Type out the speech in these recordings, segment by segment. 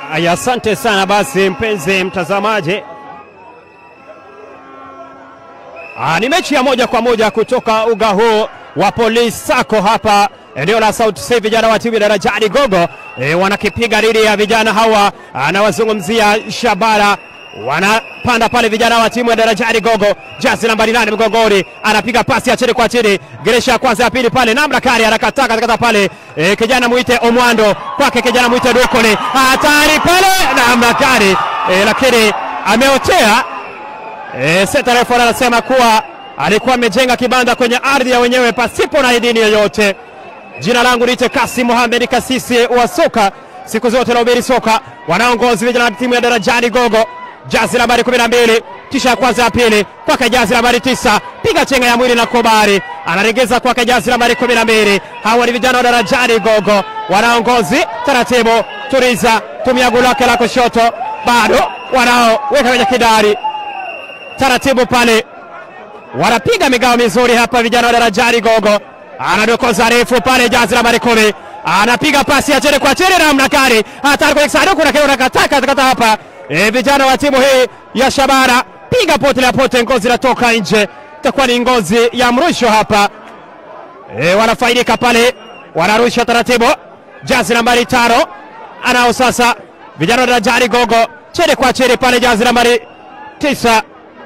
Aya, asante sana basi mpenzi mtazamaji. Ah, ni mechi ya moja kwa moja kutoka uga huu wa Police Sacco hapa eneo la South Sea. Vijana wa timu ya Darajani Gogo e, wanakipiga dhidi ya vijana hawa, anawazungumzia Shabara wanapanda pale vijana wa timu ya Darajani Gogo, jazi nambari nane mgongoni, anapiga pasi ya chini kwa chini, geresha ya kwanza ya pili pale, namna kari anakataa katakata pale e, kijana mwite Omwando kwake, kijana mwite Dukole, hatari pale, namna kari e, lakini ameotea e, seta refu anasema kuwa alikuwa amejenga kibanda kwenye ardhi ya wenyewe pasipo na idhini yoyote. Jina langu niite Kasi Mohamed Kasisi wa soka, siku zote naubiri soka. Wanaongozi vijana wa timu ya Darajani Gogo, jazi nambari 12 kisha ya kwanza ya pili kwake jazi nambari tisa, piga chenga ya mwili na Kobari anaregeza kwake jazi nambari 12. Hawa ni vijana wa Darajani Gogo, wanaongozi taratibu. Turiza tumia gulu lake la kushoto, bado wanaoweka kwenye kidari taratibu pale wanapiga migao mizuri hapa vijana wa Darajani Gogo, anadokoza refu pale, jazi nambari kumi anapiga pasi ya chini kwa chini, namna gani hatari kwenye sanduku na kiona kataka kata hapa. E, vijana wa timu hii ya Shabara piga pote la pote, ngozi inatoka nje, itakuwa ni ngozi ya mrusho hapa. E, wanafaidika pale, wanarusha taratibu, jazi nambari tano anao sasa vijana wa Darajani Gogo, chini kwa chini pale, jazi nambari tisa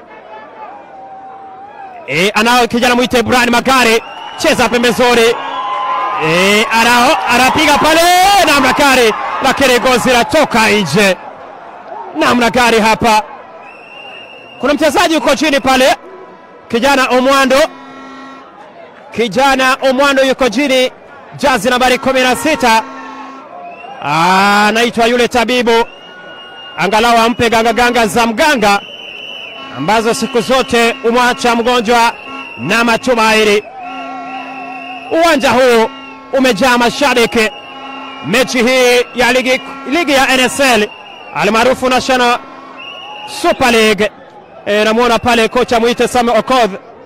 E, anao kijana mwite Brian Magare cheza pembezoni. E, anao anapiga pale namna gari, lakini gozi latoka nje namna gari. Hapa kuna mchezaji yuko chini pale, kijana Omwando, kijana Omwando yuko chini, jazi nambari kumi na sita anaitwa yule tabibu, angalau ampe gangaganga za mganga ambazo siku zote umwacha mgonjwa na matumaini. Uwanja huu umejaa mashabiki. Mechi hii ya ligi, ligi ya NSL almaarufu National Super League. E, namwona pale kocha mwite Samuel Okoth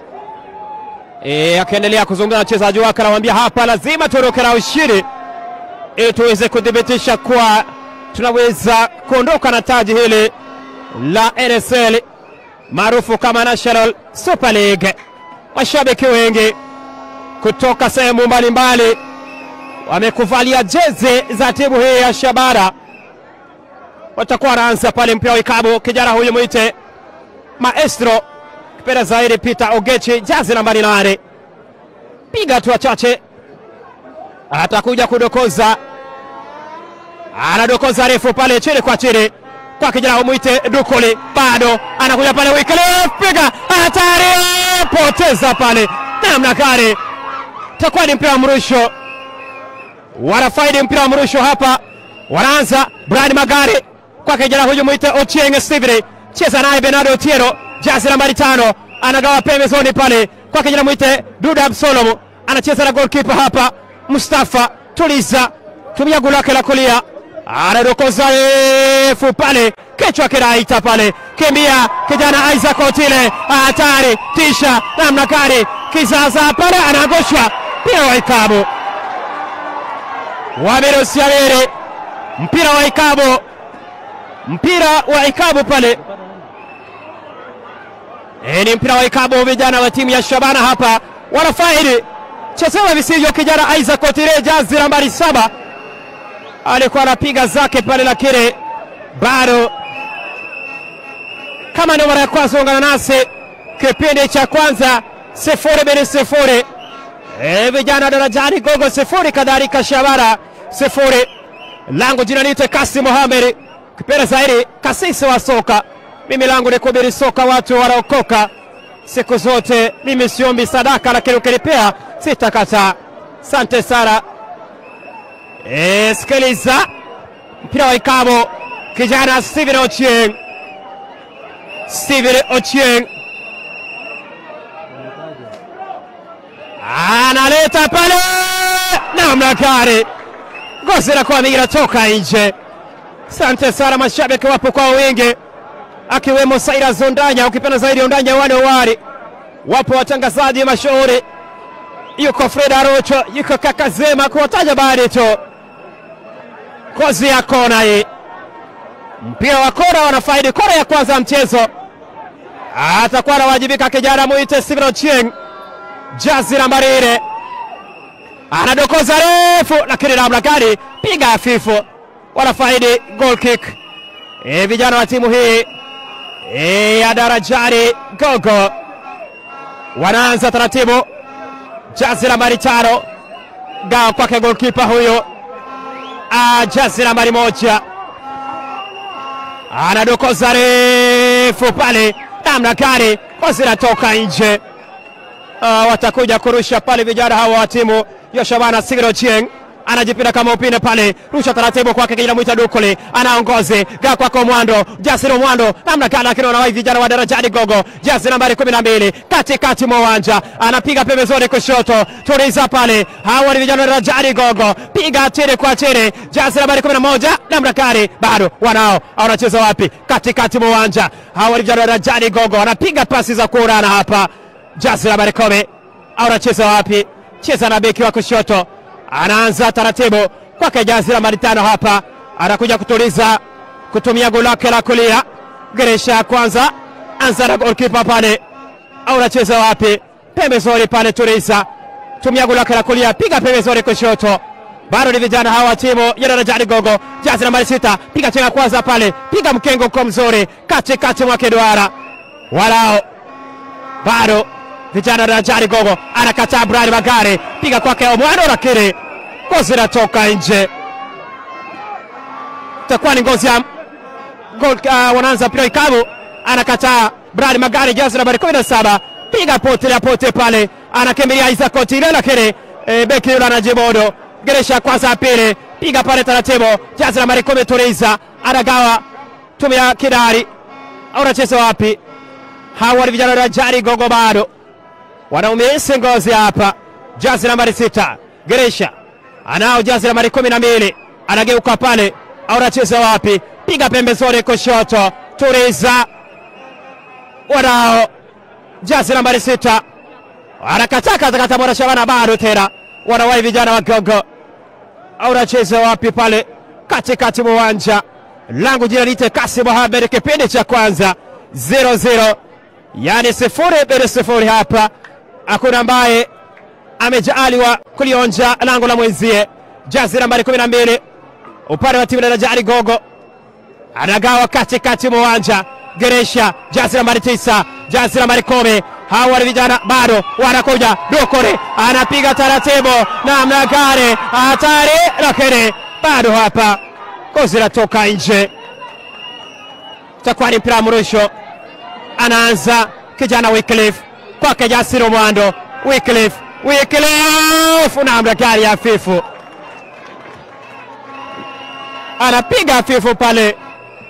e, akiendelea kuzungumza na wachezaji wake, anamwambia hapa lazima tuondoke na ushindi ili tuweze kuthibitisha kuwa tunaweza kuondoka na taji hili la NSL maarufu kama National Super League. Mashabiki wengi kutoka sehemu mbalimbali wamekuvalia jezi za timu hii ya Shabara, watakuwa wanaanza pale mpira wa ikabu. Kijana huyu mwite Maestro kipenda zaidi Peter Ogechi, jazi nambari nane, piga hatua chache, atakuja kudokoza, anadokoza refu pale chini kwa chini kwa kijana umwite Dukoli, bado anakuja pale Wycliffe, piga hatari, poteza pale namna gani, takuwa ni mpira wa mrusho. Wanafaidi mpira wa mrusho hapa, wanaanza Brian Magari kwa kijana huyu mwite Ochieng Steven, cheza naye Bernardo Otieno, jazi nambari tano, anagawa pembezoni pale kwa kijana mwite Duda Absalom, anacheza na goalkeeper hapa Mustafa Tuliza, tumia gulu lake la kulia anadokoza refu pale, kichwa kinaita pale, kimbia kijana Isaac Otile, hatari tisha namna gani, kizaza pale, anaangushwa mpira wa ikabu, wamerusia lele mpira wa ikabu, mpira wa ikabu pale. E, ni mpira wa ikabu, vijana wa timu ya Shabana hapa wanafaidi chezewa visivyo, kijana Isaac Otile, jazi nambari saba alikuwa anapiga zake pale, lakini bado. Kama ndio mara ya kwanza ungana nasi, kipindi cha kwanza sifuri bin sifuri, e, vijana Darajani Gogo sifuri, kadhalika Shabara sifuri. Langu jina niite Kasi Mohamed, kipenda zaidi kasisi wa soka. Mimi langu ni kuhubiri soka, watu wanaokoka siku zote. Mimi siombi sadaka, lakini ukinipea sitakataa. Asante sana. E, sikiliza mpira wa ikabo, kijana Steven Ochieng, Steven Ochieng analeta pale namna gani, ngozi inakuwa mingi inatoka nje. Asante sana, mashabiki wapo kwa wingi, akiwemo Saira Zondanya, ukipenda zaidi Ondanya wane wari, wapo watangazaji mashuhuri, yuko Fred Arocho, yuko Kakazema, kuwataja baadhi tu kozi ya kona hii mpira wa kora, wanafaidi kora ya kwanza ya mchezo. Atakuwa anawajibika kijana mwite Steven Ochieng, jazi nambari nne, anadokoza refu, lakini namna gani, piga hafifu, wanafaidi goal kick. E, vijana wa timu hii e, ya Darajani Gogo wanaanza taratibu, jazi nambari tano, gawa kwake golkipa huyo Ah, jazi nambari moja anadokoza refu pale, namna gani zinatoka nje. Ah, watakuja kurusha pale vijana hawa wa timu ya Shabana Sigiro Chieng anajipinda kama upinde pale, rusha taratibu kwake kijana mwita Dukuli, anaongoze ga kwako Mwando, Jasiri Mwando, namna gani lakini wanawai vijana wa Darajani Gogo, jasi nambari kumi na mbili katikati mwa uwanja, anapiga pembezoni kushoto, tuliza pale, hawa ni vijana wa Darajani Gogo, piga chini kwa chini, jasi nambari kumi na moja namna gani, bado wanao, wanacheza wapi? Katikati mwa uwanja, hawa ni vijana wa Darajani Gogo, wanapiga pasi za kuurana hapa, jasi nambari kumi, anacheza wapi? Cheza na beki wa kushoto anaanza taratibu kwake jazi la mari tano hapa, anakuja kutuliza kutumia goli lake la kulia. Geresha ya kwanza, anza na golkipa pale, au anacheza wapi? Pembezoni pale, tuliza tumia goli lake la kulia, piga pembezoni kushoto. Bado ni vijana hawa timu ya Darajani Gogo, jazi nambari sita, piga chenga kwanza pale, piga mkengo kwa mzuri katikati mwake duara, walao bado vijana Darajani Gogo anakataa Brian Magare, piga kwake Omwano, lakini ngozi inatoka nje, itakuwa ni ngozi ya gol. Uh, wanaanza mpira ikabu, anakataa Brian Magare, jazi nambari 17, piga pote la pote pale, anakimbilia Isaac Otile, lakini e, beki yule anajibodo. Geresha kwanza ya pili, piga pale taratibu, jazi nambari 10, Turiza anagawa, tumia kidari, au anacheza wapi? Hawa ni vijana Darajani Gogo bado wanaumisi ngozi hapa. Jazi nambari sita Geresha anao jazi nambari kumi na mbili anageuka pale, au anacheza wapi? Piga pembezoni kushoto, Turiza wanao jazi nambari sita anakataa katakata mwana Shabana, bado tena wanawai vijana wa Gogo, au anacheza wapi pale katikati mwa uwanja. Langu jina lite Kasi Mohamed, kipindi cha kwanza 0-0 yani sifuri bila sifuri hapa hakuna ambaye amejaaliwa kulionja lango la mwenzie. Jazi nambari kumi na mbili upande wa timu ya Darajani Gogo anagawa katikati mwa uwanja. Geresha jazi nambari tisa, jazi nambari kumi. Hawa ni vijana bado wanakuja. Dokore anapiga taratibu, namna gani, hatari, lakini bado hapa kozi natoka nje. Takuwa ni mpira mrusho, anaanza kijana Wycliffe kwake Jasiri Mwando. Wycliffe, Wycliffe namna gani hafifu, anapiga hafifu pale.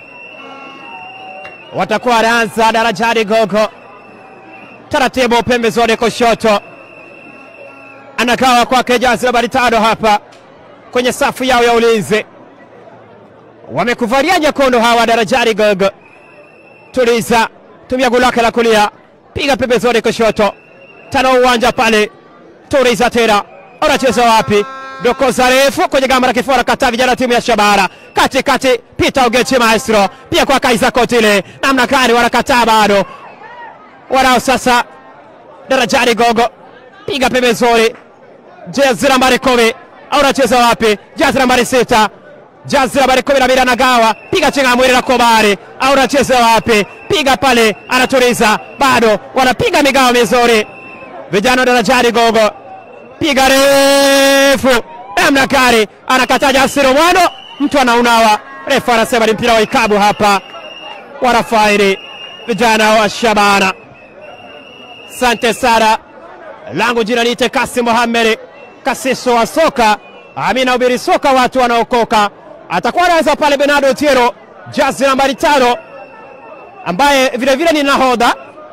Watakuwa wanaanza Darajani Gogo taratibu, pembezoni kushoto, anagawa kwake Jazi nambari tano hapa kwenye safu yao ya ulinzi. Wamekuvalia nyekundu hawa Darajani Gogo. Tuliza, tumia goli lake la kulia piga pembezoni kushoto, tano uwanja pale. Turiza tena, anacheza wapi? Dokoza refu kwenye gamba la kifua, kataa vijana timu ya Shabara katikati. Peter Ogechi maestro pia kwa Kaiza Kotile, namna gani wanakataa bado, wanao sasa. Darajani Gogo piga pembezoni, jezi nambari kumi au anacheza wapi? Jezi nambari sita jazi nambari kumi na mbili anagawa, piga chenga mwili na Kobari au anacheza wapi? Piga pale, anatuliza, bado wanapiga migao mizuri vijana wa Darajani Gogo, piga refu namna gani, anakataa Jasiri Mwano, mtu anaunawa, refu anasema ni mpira wa ikabu hapa, wanafairi vijana wa Shabana. Asante sana, langu jina niite Kasi Mohamed, kasiso wa soka Amina ubiri soka, watu wanaokoka. Atakuwa anaanza pale Bernardo Tiero, jazi nambari tano, ambaye vilevile ni nahodha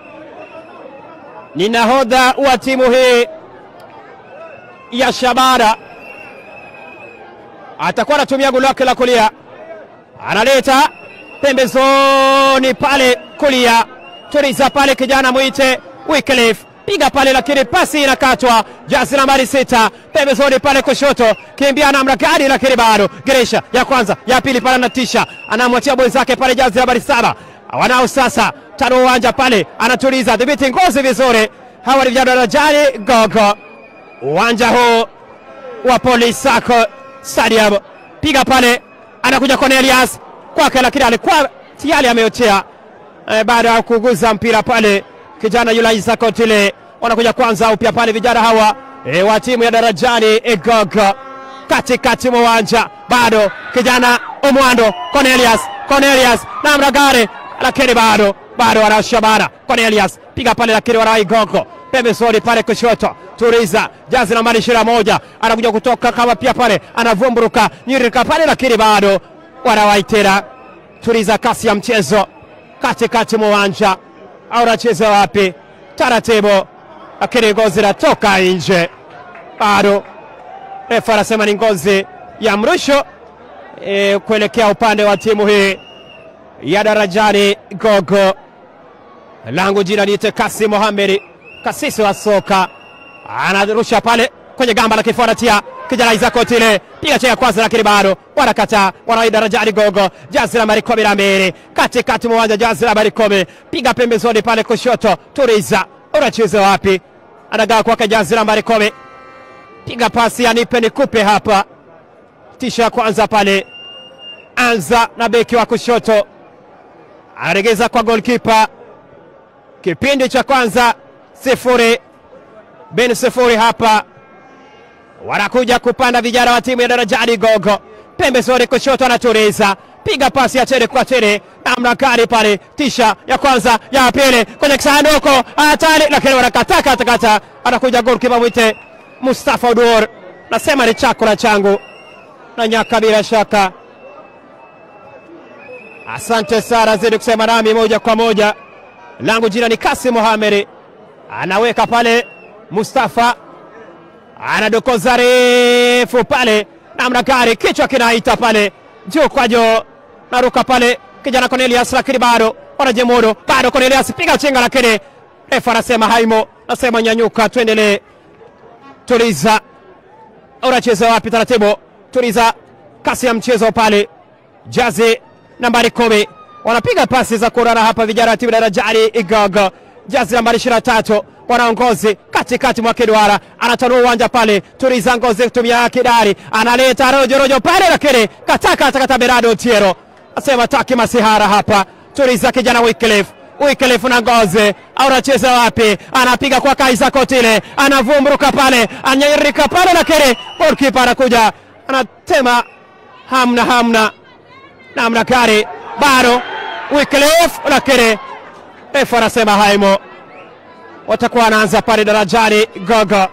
ni nahodha wa timu hii ya Shabana. Atakuwa anatumia goli lake la kulia, analeta pembezoni pale kulia, tuliza pale kijana mwite Wycliffe piga pale, lakini pasi inakatwa. Jazi nambari sita pembezoni pale kushoto, kimbia namna gani, lakini bado Geresha ya kwanza ya pili pale anatisha, anamwachia mwenzake pale, jazi nambari saba wanao sasa tano uwanja pale, anatuliza dhibiti ngozi vizuri. Hawa ni vijana darajani gogo, uwanja huu wa Police Sacco Stadium, piga pale, anakuja Cornelius kwake, lakini alikuwa tayari ameotea eh, baada ya kuguza mpira pale kijana yule Isaac Otile. Wanakuja kwanza upya pale vijana hawa e, wa timu ya darajani Egogo katikati mwa uwanja, bado kijana Omwando Cornelius Cornelius na Mragare, lakini bado bado wanashabara Cornelius piga pale, lakini wana Igogo pembezoni pale kushoto Turiza jazi nambari ishirini na moja anakuja kutoka kama pia pale anavumburuka nyirika pale, lakini bado wanawaitera Turiza kasi ya mchezo katikati mwa uwanja au anacheza wapi? Taratibu, lakini ngozi inatoka nje, bado refa anasema ni ngozi ya mrusho e, kuelekea upande wa timu hii ya Darajani Gogo. Langu jina niite Kasi Mohamed, kasisi wa soka, anarusha pale kwenye gamba la kifuatia kijana Isaac Otile piga cha kwanza, lakini bado wanakataa. Wana Darajani Gogo, jazi nambari kumi na mbili katikati mwa uwanja, jazi nambari kumi piga pembezoni pale kushoto. Turiza unacheza wapi? Anagaa kwake jazi nambari kumi piga pasi, anipe nikupe hapa. Tisha kwanza pale, anza na beki wa kushoto, anaregeza kwa golkipa. Kipindi cha kwanza sifuri bin sifuri hapa wanakuja kupanda vijana wa timu ya Darajani Gogo, pembezoni kushoto, anaturiza piga pasi ya tere kwa tere, namna gani pale, tisha ya kwanza ya pili kwenye kisanduku hatari, lakini wanakata kata kata, anakuja golkipa mwite Mustafa Udur, nasema ni chako na changu na nyaka, bila shaka. Asante sana, zidi kusema nami moja kwa moja. Langu jina ni Kasi Mohamed, anaweka pale Mustafa anadokoza refu pale, namna gari kichwa kinaita pale juu kwa juu, naruka pale kijana Cornelius, lakini bado wanajemudu, bado Cornelius piga chenga, lakini refa anasema haimo, nasema nyanyuka, tuendelee. Tuliza, unacheza wapi? Taratibu, tuliza kasi ya mchezo pale, jazi nambari kumi wanapiga pasi za kurara hapa, vijana wa timu Darajani Igogo, jazi nambari ishirini na tatu wanaongozi katikati mwa kiduara, anatanua uwanja pale. Turiza ngozi kutumia kidari, analeta rojorojo pale, lakini kataka atakata Berado Otiero asema taki masihara hapa. Turiza kijana Wycliffe Wycliffe na ngozi au anacheza wapi? Anapiga kwa Kaisa Kotile, anavumburuka pale, anyerika pale, lakini golkipa anakuja anatema, hamna hamna namna gari, bado Wycliffe, lakini refa anasema haimo watakuwa wanaanza pale Darajani Gogo,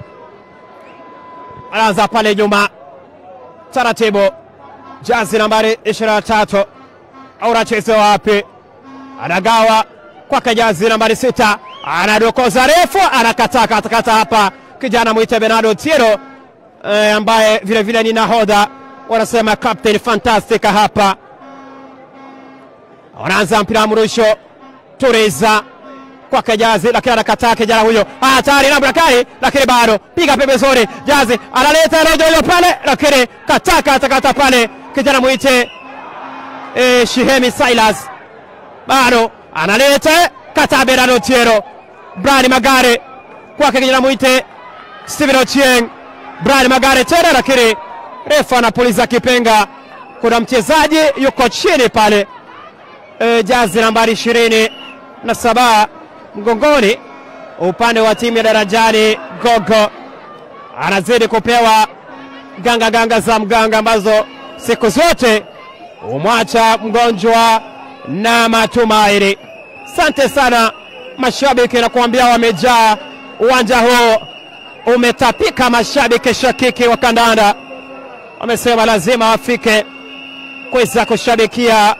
wanaanza pale nyuma taratibu. Jazi nambari ishirini na tatu au anacheza wapi? Anagawa kwake jazi nambari sita, anadokoza refu, anakataa katakata hapa, kijana mwite Bernardo Tiero e, ambaye vilevile ni nahodha, wanasema captain fantastic hapa. Wanaanza mpira wa mrusho, Turiza kwake Jazi, lakini anakataa kijana huyo, hatari namna gani, lakini bado piga pembezoni. Jazi analeta rojo pale, lakini kataka atakata pale kijana mwite e, Shihemi Silas, bado analeta kata Bernardo Otiero, Brian Magare kwake kijana mwite Steven Ochieng, Brian Magare tena, lakini refa anapuliza kipenga. Kuna mchezaji yuko chini pale e, Jazi nambari ishirini na saba mgongoni upande wa timu ya Darajani Gogo anazidi kupewa ganga ganga za mganga ambazo siku zote humwacha mgonjwa na matumaini. Asante sana mashabiki, na kuambia wamejaa uwanja huu, umetapika mashabiki shakiki wa kandanda, wamesema lazima wafike kuweza kushabikia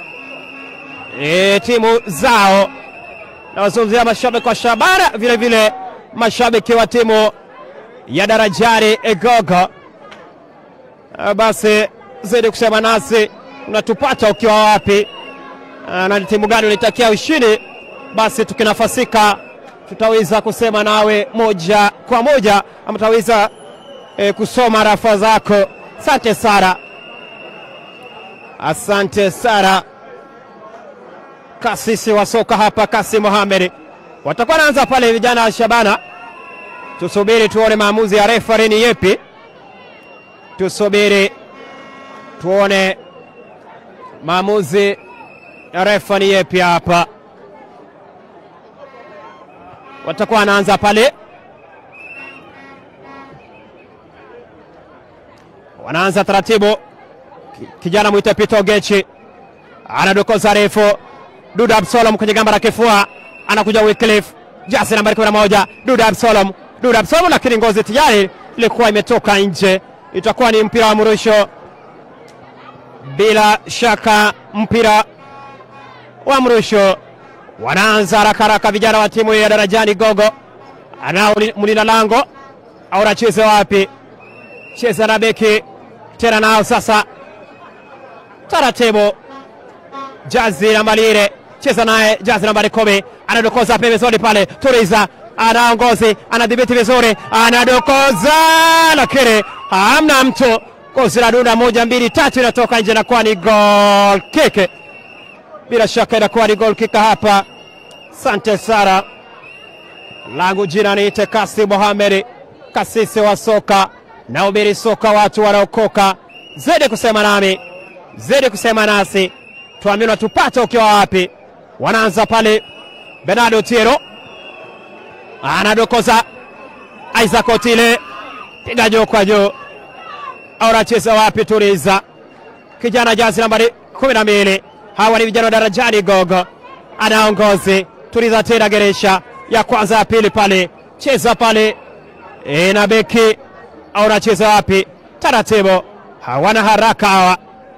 e, timu zao nawazungumzia mashabiki wa Shabana, vile vile mashabiki wa timu ya Darajani Egogo. Basi zidi kusema nasi, unatupata ukiwa wapi na ni timu gani unaitakia ushindi? Basi tukinafasika tutaweza kusema nawe moja kwa moja ama tutaweza e, kusoma rafa zako. Asante Sara, asante Sara. Kasisi wa soka hapa, Kasi Mohamed watakuwa naanza pale, vijana wa Shabana. Tusubiri tuone maamuzi ya refari ni yepi, tusubiri tuone maamuzi ya refa ni yepi hapa. Watakuwa wanaanza pale, wanaanza taratibu. Kijana mwite Pito Gechi anadokoza refu, Duda Absalom kwenye gamba la kifua, anakuja Wycliffe jasi nambari 11 Duda Absalom, Duda Absalom, lakini ngozi tayari ilikuwa imetoka nje. Itakuwa ni mpira wa mrusho, bila shaka mpira wa mrusho. Wanaanza haraka haraka vijana wa timu ya Darajani Gogo, anao mlinda lango au anacheza wapi? Cheza na beki tena, nao sasa taratibu jazi nambari ile cheza naye jazi nambari kumi anadokoza pembezoni pale, Turiza anaongozi anadhibiti vizuri, anadokoza lakini hamna mtu kozi la dunda moja mbili tatu inatoka nje, inakuwa ni goal kick. Bila shaka inakuwa ni goal kick hapa. Sante Sara, langu jina niite Kasi Mohamed, kasisi wa soka na ubiri soka, watu wanaokoka zidi kusema nami, zidi kusema nasi, tuamini tupate ukiwa wapi. Wanaanza pale, Bernardo Tiero anadokoza, Isaac Otile piga juu kwa juu, au anacheza wapi? Turiza kijana jazi nambari kumi na mbili. Hawa ni vijana wa Darajani Gogo, anaongozi Turiza tena geresha ya kwanza ya pili pale, cheza pale e, na beki au anacheza wapi? Taratibu, hawana haraka hawa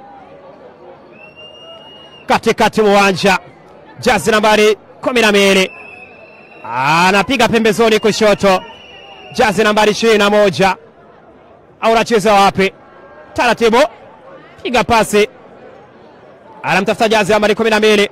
katikati uwanja, jazi nambari kumi na mbili anapiga pembezoni kushoto, jazi nambari ishirini na moja au anacheza wapi? Taratibu, piga pasi, anamtafuta jazi nambari kumi na mbili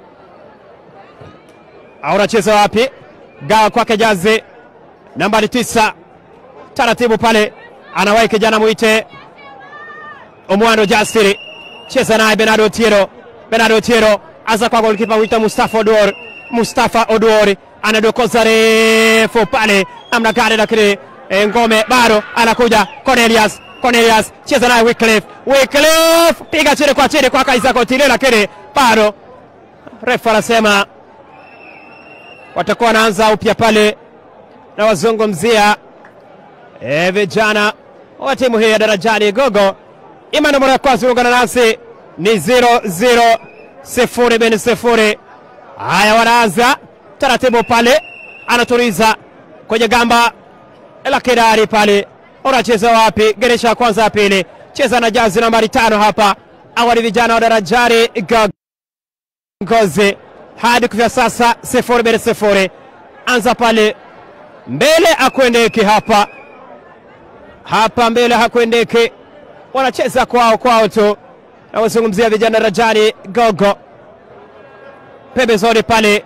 au anacheza wapi? Gawa kwake jazi nambari tisa, taratibu pale, anawahi kijana mwite Omwando Jasiri, cheza naye Bernardo Tiero Bernardo Tiero aza kwa golikipa wita Mustafa Odor. Mustafa Odor anadokoza refu pale, namna gani, lakini e, ngome bado anakuja. Cornelius Cornelius cheza naye Wycliffe Wycliffe piga chini kwa chini kwa Isaac Otile, lakini bado refa anasema watakuwa wanaanza upya pale na wazungumzia e, vijana wa timu hii ya Darajani Gogo. Imani mara ya kwanza ungana nasi ni 0-0 sifuri bin sifuri. Haya, wanaanza taratibu pale, anaturiza kwenye gamba la kidari pale, unacheza wapi? Geresha ya kwanza ya pili, cheza na jazi nambari tano hapa. Awali vijana wa Darajani Gogozi hadi kufia sasa sifuri bin sifuri. Anza pale mbele, akwendeki hapa hapa mbele, hakwendeki, wanacheza kwao kwao tu nawazungumzia vijana Rajani Gogo pembezoni pale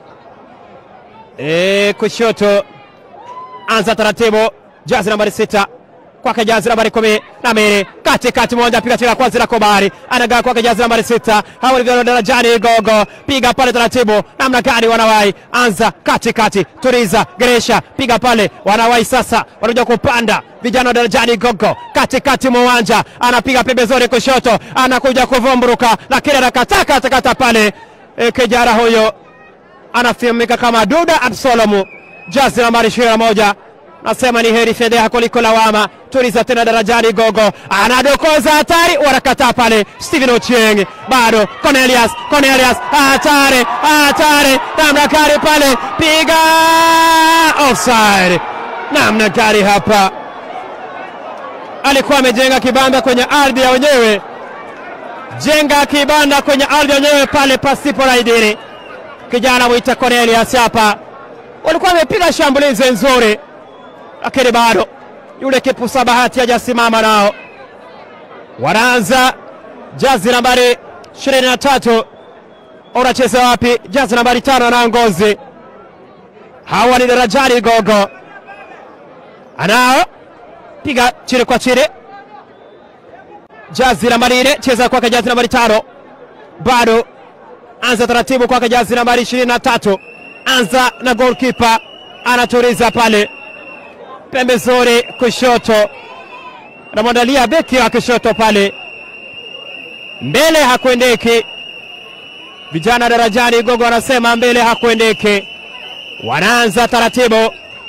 e, kushoto. Anza taratibu, jazi nambari sita kwake jazi nambari kumi na mbili katikati moja, piga tira kwanza la Kobari anagaa kwake jazi nambari sita. Hawa ni vijana Darajani Gogo, piga pale taratibu, namna gani wanawai. Anza katikati, Turiza Geresha, piga pale, wanawai sasa, wanakuja kupanda vijana wa Darajani Gogo katikati mwa uwanja, anapiga pembezoni kushoto, anakuja kuvumburuka, lakini anakataa katakata pale. E, kijana huyo anafahamika kama Duda Absalomu, jazi nambari ishirini na moja nasema ni heri fedheha kuliko lawama. Turiza tena Darajani Gogo anadokoza hatari, wanakataa pale. Steven Ochieng bado, Cornelius Cornelius, hatari hatari, namna gari pale, piga offside, namna gari hapa. Alikuwa amejenga kibanda kwenye ardhi ya wenyewe, jenga kibanda kwenye ardhi ya wenyewe pale pasipo na idhini. Kijana mwita Cornelius hapa, walikuwa wamepiga shambulizi nzuri lakini bado yule kipusa bahati hajasimama nao. Wanaanza jazi nambari ishirini na tatu unacheza wapi? Jazi nambari tano na ngozi hawa ni Darajani Gogo, anao piga chini kwa chini, jazi nambari nne, cheza kwake jazi nambari tano, bado anza taratibu kwake jazi nambari ishirini na tatu, anza na goalkeeper anaturiza pale pembezoni kushoto, anamwandalia beki wa kushoto pale mbele, hakuendeki. Vijana Darajani Gogo wanasema mbele hakuendeki, wanaanza taratibu.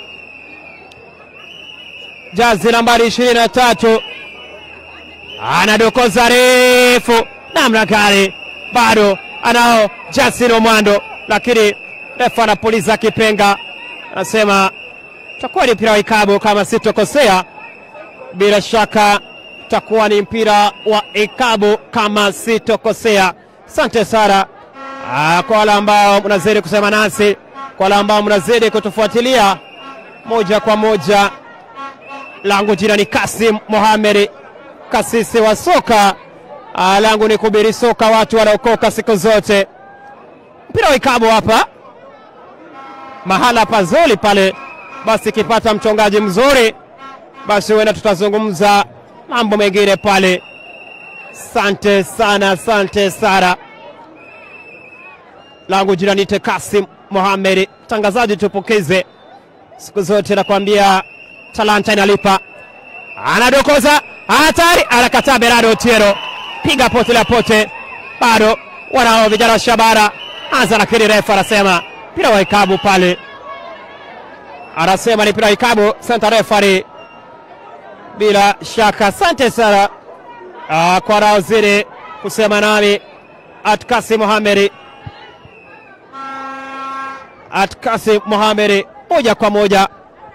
Jazi nambari ishirini na tatu anadokoza refu namna gani, bado anao Justin Omwando, lakini refa anapuliza kipenga, anasema utakuwa ni mpira wa ikabu kama sitokosea. Bila shaka utakuwa ni mpira wa ikabu kama sitokosea. Asante sana ah, kwa wale ambao mnazidi kusema nasi, kwa wale ambao mnazidi kutufuatilia moja kwa moja. Langu jina ni Kasim Mohamed, kasisi wa soka. Ah, langu ni kubiri soka, watu wanaokoka siku zote. Mpira wa ikabu hapa, mahala pazuri pale basi ikipata mchongaji mzuri, basi huenda tutazungumza mambo mengine pale. Sante sana, sante sana. Langu jina nite Kasim Mohamed, mtangazaji tupokeze siku zote, nakwambia talanta inalipa. Anadokoza hatari, anakataa Berado Otieno, piga pote la pote, bado wanao vijana wa Shabara anza, lakini refa anasema mpira wa ikabu pale anasema ni mpira wa ikabu. Santa refari, bila shaka. Asante sana uh, kwa raozidi kusema nami Atkasi Mohamed, Atkasi Mohamed, moja kwa moja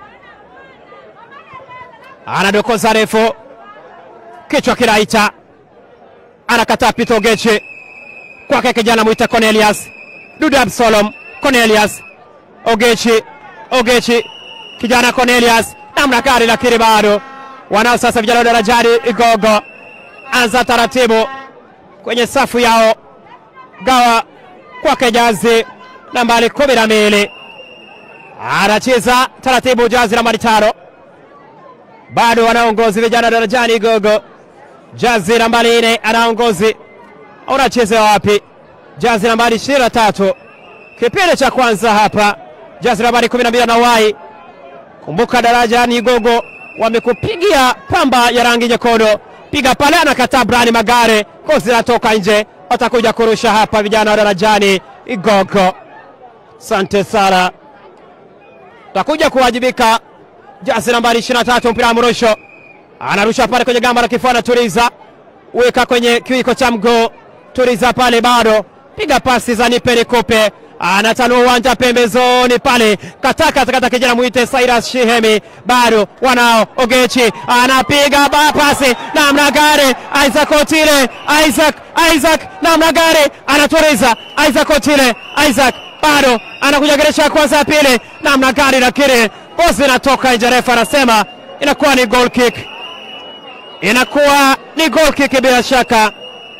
anadokoza refu, kichwa kinaita, anakataa Pito Geche kwake kijana mwita Cornelius Duda Absalom Cornelius Ogechi Ogechi kijana Cornelius namna gari, lakini bado wanao sasa vijana wa Darajani Igogo, anza taratibu kwenye safu yao, gawa kwake jazi nambari kumi na mbili anacheza taratibu, jazi nambari tano bado wanaongozi vijana wa Darajani Igogo, jazi nambari nne anaongozi, unacheza wapi? Jazi nambari ishirini na tatu kipindi cha kwanza hapa jazi nambari kumi na mbili anawai. Kumbuka Darajani Igogo wamekupigia pamba ya rangi nyekundu, piga pale, anakataa Brani Magare, kozi natoka nje, watakuja kurusha hapa vijana wa Darajani Igogo. Sante sana, takuja kuwajibika. Jazi nambari 23 mpira wa mrusho, anarusha pale kwenye gamba la kifua, anatuliza weka kwenye kiwiko cha mguu, tuliza pale, bado piga pasi za nipe nikupe anatanua uwanja pembezoni pale, kataka kata kijana mwite Cyrus Shihemi, bado wanao Ogechi anapiga pasi namna gani, Isaac Otile, Isaac Isaac namna gani, anatuliza Isaac Otile, Isaac bado anakuja geresha ya kwanza ya pili, namna gani, lakini bosi inatoka nje, refa anasema inakuwa ni goal kick, inakuwa ni goal kick bila shaka.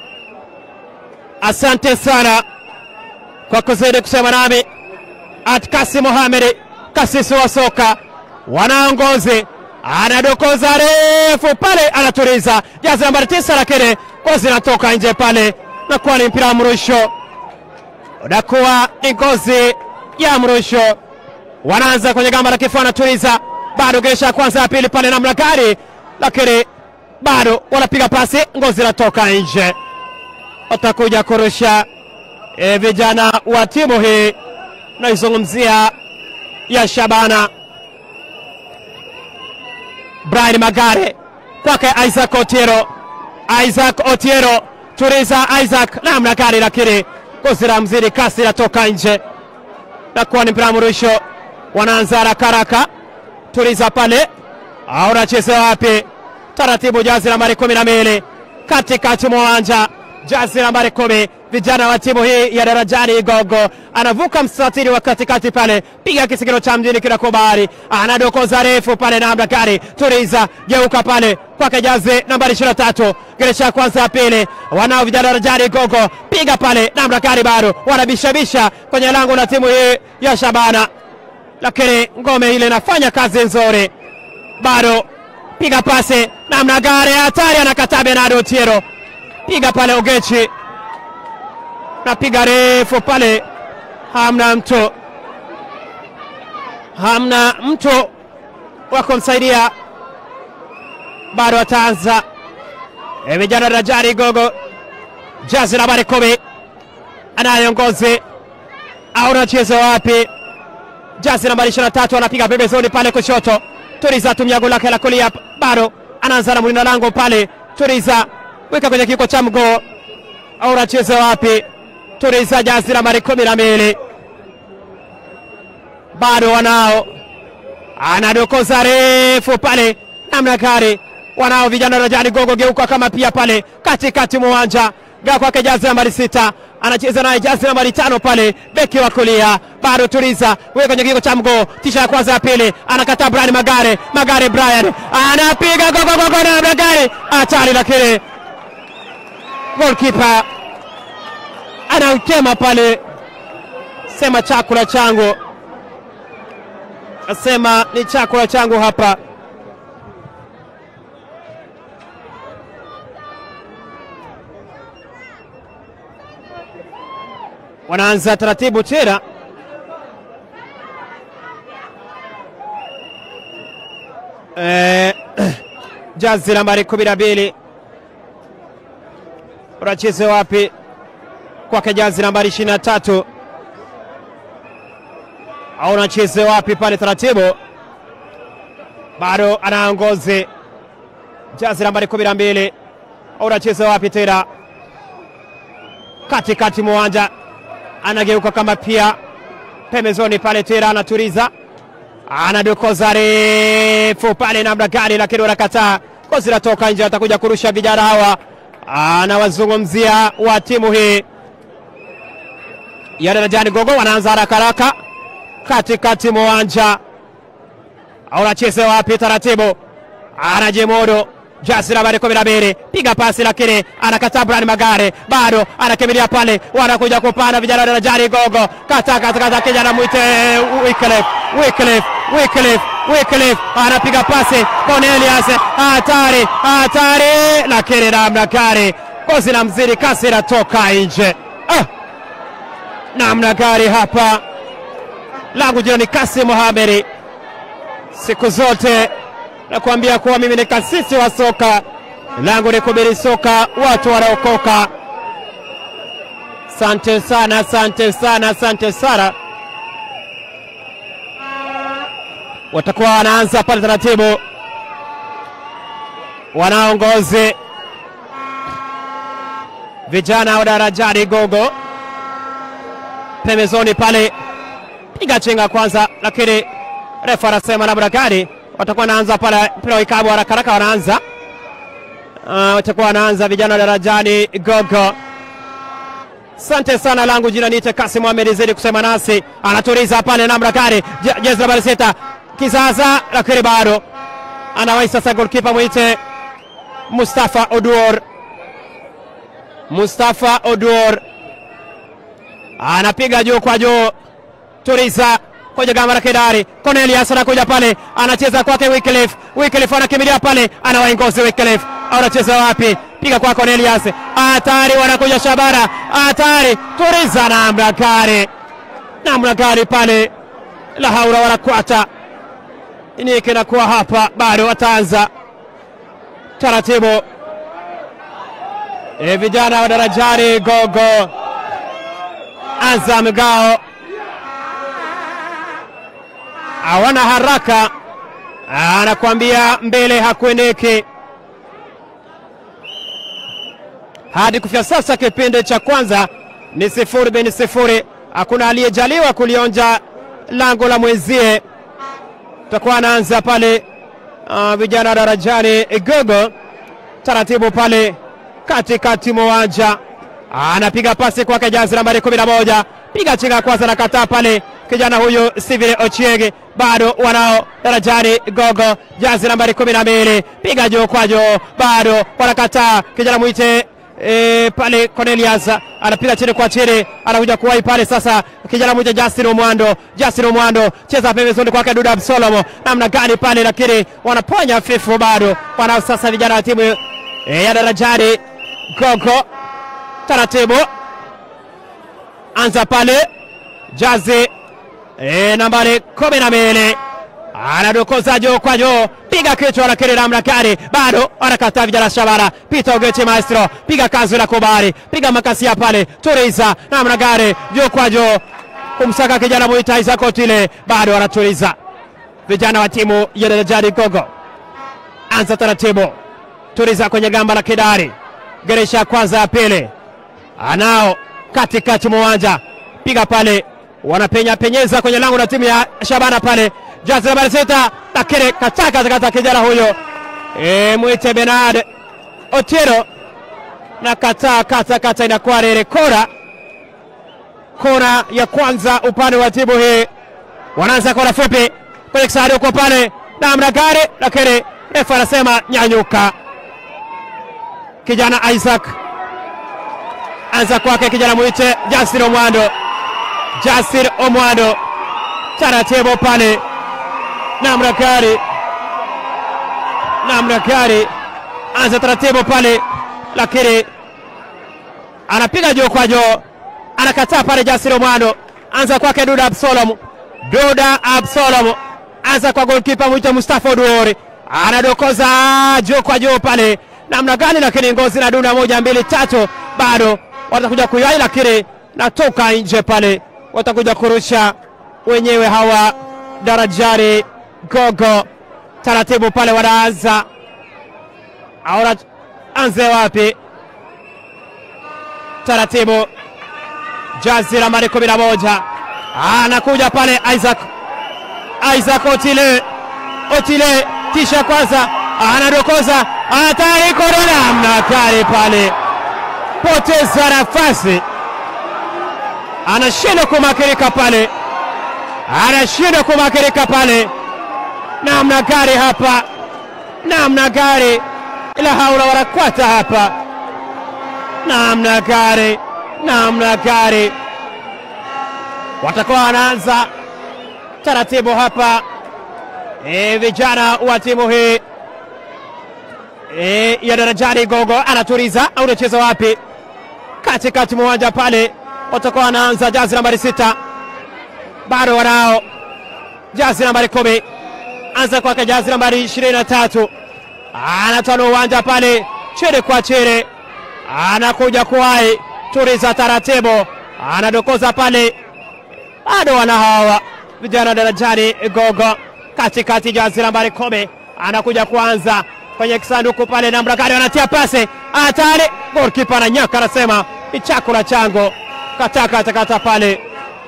Asante sana kwa kuzidi kusema nami Atkasi Mohamed, kasisi wa soka wanaongozi, anadokoza refu pale, anatuliza jazi nambari tisa, lakini ngozi inatoka nje pale, nakuwa ni mpira wa mrusho, unakuwa ni ngozi ya mrusho. Wanaanza kwenye gamba la kifua, anatuliza bado, gesha ya kwanza ya pili pale, namna gani, lakini bado wanapiga pasi, ngozi inatoka nje, watakuja kurusha E, vijana wa timu hii naizungumzia ya Shabana. Brian Magare kwake Isaac Otiero, Isaac Otiero turiza Isaac namna gani, lakini kuzira mzidi kasi inatoka nje, nakuwa ni mpira mrusho. Wanaanza haraka haraka, turiza pale au nacheza wapi? Taratibu, jazi nambari kumi na mbili katikati mwa uwanja, jazi nambari kumi vijana wa timu hii ya Darajani Igogo anavuka mstatiri wa katikati pale, piga kisigino cha mjini kinakubali, anadokoza refu pale, namna gani, turiza geuka pale kwake jazi nambari 23 geresha ya kwanza ya pili, wanao vijana wa Darajani Igogo, piga pale, namna gani, bado wanabishabisha kwenye lango la timu hii ya Shabana. lakini ngome ile inafanya kazi nzuri, bado piga pasi namna gani, hatari, anakataa Bernardo Otieno, piga pale Ogechi, napiga refu pale, hamna mtu, hamna mtu wa kumsaidia, bado ataanza E, vijana Rajari Gogo, jazi nambari kumi anayeongozi au anacheza wapi? Jazi nambari ishirini na tatu anapiga pembezoni pale kushoto. Turiza tumia goli lake la kulia, bado anaanza na mlinda lango pale. Turiza weka kwenye kiko cha mgoo, au anacheza wapi? Turiza jazi nambari kumi na mbili bado wanao, anadokoza refu pale namna gari wanao vijana Rajani Gogo geuka kama pia pale katikati mwa uwanja gaa kwake jazi nambari sita anacheza naye jazi nambari tano pale beki wa kulia bado Turiza wewe kwenye kigo cha mgoo tisha ya kwanza ya pili anakataa Brian Magare Magare Brian anapiga gogo gogo na Magare hatari, lakini goalkeeper anautema pale, sema chakula changu, asema ni chakula changu hapa. wanaanza taratibu tena eh, jazi nambari kumi na mbili unacheze wapi? Kwake jazi nambari ishirini na tatu au unacheze wapi pale? Taratibu bado anaongozi jazi nambari kumi na mbili au unacheze wapi tena? Katikati mwa uwanja anageuka kama pia pembezoni pale tena, anaturiza anadokoza refu pale namna gani, lakini wanakataa, kozi natoka nje, atakuja kurusha vijana hawa. Anawazungumzia wa timu hii ya Darajani Gogo, wanaanza haraka haraka katikati mwa uwanja, au anacheza wapi? Taratibu anajemodo jasi nambari kumi na mbili piga pasi, lakini anakataa. Brian Magare bado anakimbilia pale, wanakuja kupanda vijana wa Darajani Gogo, kata kata kata, kijana mwite Wycliffe Wycliffe Wycliffe Wycliffe anapiga pasi, Cornelius hatari hatari, lakini namna gani, kozi na mzidi kasi inatoka nje. Ah, namna gani hapa, langu jina ni Kasi Mohamedi, siku zote nakuambia kuwa mimi ni kasisi wa soka, langu ni kubiri soka, watu wanaokoka. Asante sana, asante sana, asante sana. Watakuwa wanaanza pale taratibu, wanaongozi vijana wa Darajani Gogo pembezoni pale, piga chenga kwanza, lakini refa anasema namna gani watakuwa wanaanza pale mpira wa ikabu haraka haraka, wanaanza uh, watakuwa wanaanza vijana wa Darajani Gogo. Asante sana, langu jina niite Kasi Mohamed zidi kusema nasi, anaturiza pale namna gani, jezi nambari sita kizaza, lakini bado anawai sasa, golkipa mwite Mustafa Oduor. Mustafa Oduor anapiga juu kwa juu, turiza koja gamba la Kedari. Cornelius anakuja pale, anacheza kwake Wycliffe. Wycliffe anakimbilia pale, anawaingozi Wycliffe. Anacheza wapi? Piga kwa Cornelius, hatari, wanakuja Shabara, hatari, turiza namna gani, namna gani pale, la haula wala quwata. Nini kinakuwa hapa? Bado wataanza taratibu. E, vijana wa Darajani Gogo, Azam Gao hawana haraka, anakuambia mbele hakuendeki. Hadi kufikia sasa kipindi cha kwanza ni sifuri bin sifuri, hakuna aliyejaliwa kulionja lango la mwenzie. Tutakuwa anaanza pale uh, vijana Darajani Gogo taratibu pale katikati mwa uwanja, anapiga pasi kwake jazi nambari kumi na moja, piga chinga kwanza, nakataa pale kijana huyu Steven Ochieng bado wanao Darajani Gogo, jazi nambari kumi na mbili, piga juu kwa juu, bado wanakataa. Kijana mwite e, pale Cornelius anapiga chini kwa chini, anakuja kuwai pale sasa, kijana mmoja Justin Omwando, Justin Omwando cheza pembezoni kwake Duda Absolomo, namna gani pale, lakini wanaponya fifu bado, wana sasa vijana wa timu e, ya Darajani Gogo, taratibu anza pale Jazi e, nambari kumi na mbili anadokoza juu kwa juu, piga kichwa, lakini namna gani bado anakataa vijana Shabara. Peter Ogechi maestro, piga kazi la kubali, piga makasia pale, turiza namna gani, juu kwa juu, kumsaka kijana mwita Isaac Otile, bado anatuliza vijana wa timu ya Darajani Gogo. Anza taratibu, turiza kwenye gamba la kidari, geresha kwanza ya pili, anao katikati mwa uwanja, piga pale, wanapenya penyeza kwenye lango la timu ya Shabana pale jazi nambari sita lakini kataka kata kijana huyo e, mwite Benard Otieno na kataa kata kata, inakuwa rere kora kora ya kwanza upande wa timu hii. Wanaanza kora fupi kwenye kisari huko pale namna gani, lakini refa anasema nyanyuka. Kijana Isaac anza kwake, kijana mwite Justin Omwando, Justin Omwando taratibu pale namna gani, namna gani, anza taratibu pale, lakini anapiga juu kwa juu, anakataa pale. Jasiri Omwando anza kwake Duda Absalom, Duda Absalom anza kwa golkipa mwita Mustafa Oduori, anadokoza juu kwa juu pale, namna gani, lakini ngozi na dunda moja mbili tatu, bado watakuja kuyai, lakini natoka nje pale, watakuja kurusha wenyewe hawa Darajani Gogo taratibu pale, wanaanza aona anze wapi? Taratibu, jazi nambari kumi na moja anakuja pale Isaac, Isaac Otile, Otile tisha kwanza, anadokoza hatari, korona mnakari pale, poteza nafasi, anashindwa kumakirika pale anashindwa kumakirika pale, namna gari hapa, namna gari, ila haula wala quwata hapa, namna gari, namna gari. Watakuwa wanaanza taratibu hapa e, vijana wa timu hii e, ya Darajani Gogo anatuliza au unacheza wapi? Katikati mwa uwanja pale, watakuwa wanaanza jazi nambari sita bado wanao jazi nambari kumi anza kwake jazi nambari ishirini na tatu anatana uwanja pale chini kwa chini, anakuja kuwai turiza taratibu, anadokoza pale, bado wana hawa vijana Darajani Gogo katikati, jazi nambari kumi anakuja kuanza kwenye kisanduku pale, namna gani wanatia pase hatari, golkipa ananyaka, anasema ni chakula changu, katakatakata pale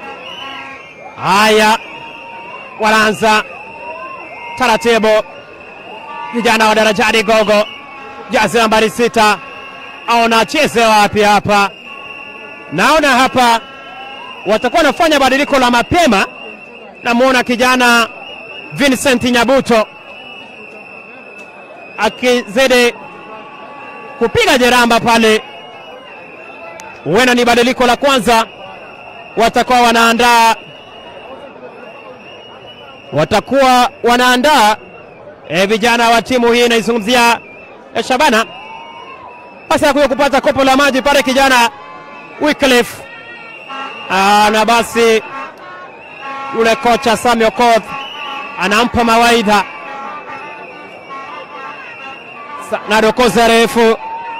Haya, wanaanza taratibu vijana wa Darajani Gogo, jazi nambari sita. Aona cheze wapi hapa? Naona hapa watakuwa wanafanya badiliko la mapema. Namwona kijana Vincent Nyabuto akizidi kupiga jeramba pale, huenda ni badiliko la kwanza. Watakuwa wanaandaa watakuwa wanaandaa e, vijana wa timu hii inaizungumzia e, Shabana basi anakuja kupata kopo la maji pale kijana Wycliffe na basi yule kocha Sami Okoth anampa mawaidha na dokoza refu,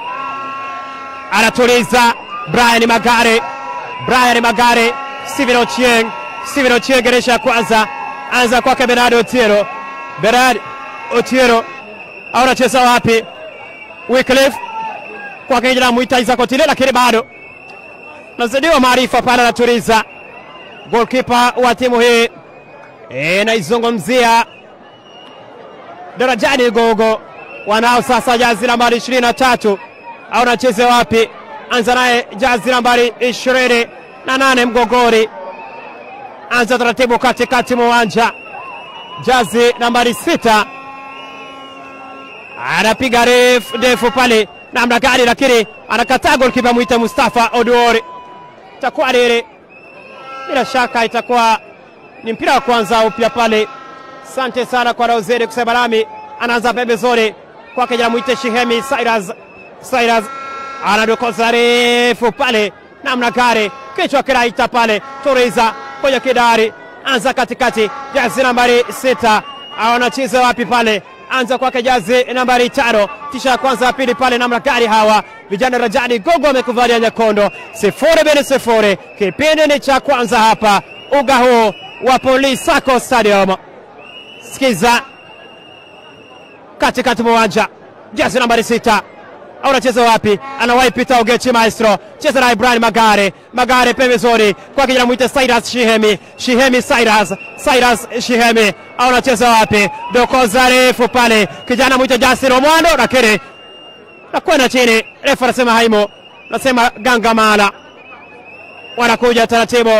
anatuliza Brian Magare, Brian Magare, Steven Ochieng, Steven Ochieng geresha ya kwanza anza kwake Bernard Otieno, Bernard Otieno au anacheza wapi? Wycliffe kwake kijana mwita Isaac Otile, lakini bado nazidiwa maarifa pale, anatuliza golkipa wa timu hii e, naizungumzia Darajani Gogo wanao sasa jazi nambari ishirini na tatu au nacheze wapi? Anza naye jazi nambari ishirini na nane Mgogori, anza taratibu katikati mwa uwanja, jazi nambari sita anapiga refu ndefu pale namna gani, lakini anakataa golkipa mwita Mustafa Oduori. Itakuwa lile, bila shaka itakuwa ni mpira wa kwanza upya pale. Asante sana kwa Rauzeri kusema nami. Anaanza pembezoni kwake jana mwite Shihemi Cyrus. Cyrus anadokoza refu pale namna gani, kichwa kinaita pale, Turiza kwenye kidari, anza katikati, jazi nambari sita anacheza wapi pale anza kwake jazi nambari tano kisha ya kwanza ya pili pale namna gani hawa vijana Rajani Gogo amekuvalia nyekondo sifuri bin sifuri kipindi ni cha kwanza hapa uga huu wa Police Sacco Stadium sikiza katikati mwa uwanja jazi nambari sita anacheza wapi? Anawahi pita Ogechi Maestro, cheza na Ibrahim Magare. Magare pembezoni kwa kijana mwite Cyrus Shihemi, Shihemi Cyrus, Cyrus Shihemi anacheza wapi? Dokoza refu pale, kijana mwite Jasir Omwando, lakini nakwenda chini, refa anasema haimo, nasema Gangamala wanakuja taratibu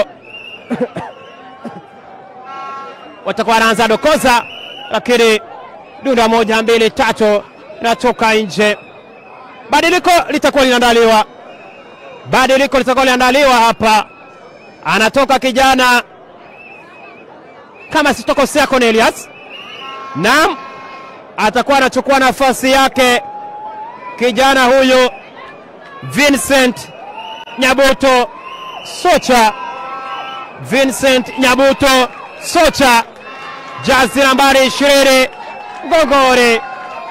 watakuwa wanaanza dokoza, lakini dunda moja mbili tatu natoka nje badiliko litakuwa linaandaliwa, badiliko litakuwa linaandaliwa hapa. Anatoka kijana kama sitokosea, Cornelius, naam, atakuwa anachukua nafasi yake kijana huyu Vincent Nyabuto Socha, Vincent Nyabuto Socha, jazi nambari ishirini Gogore.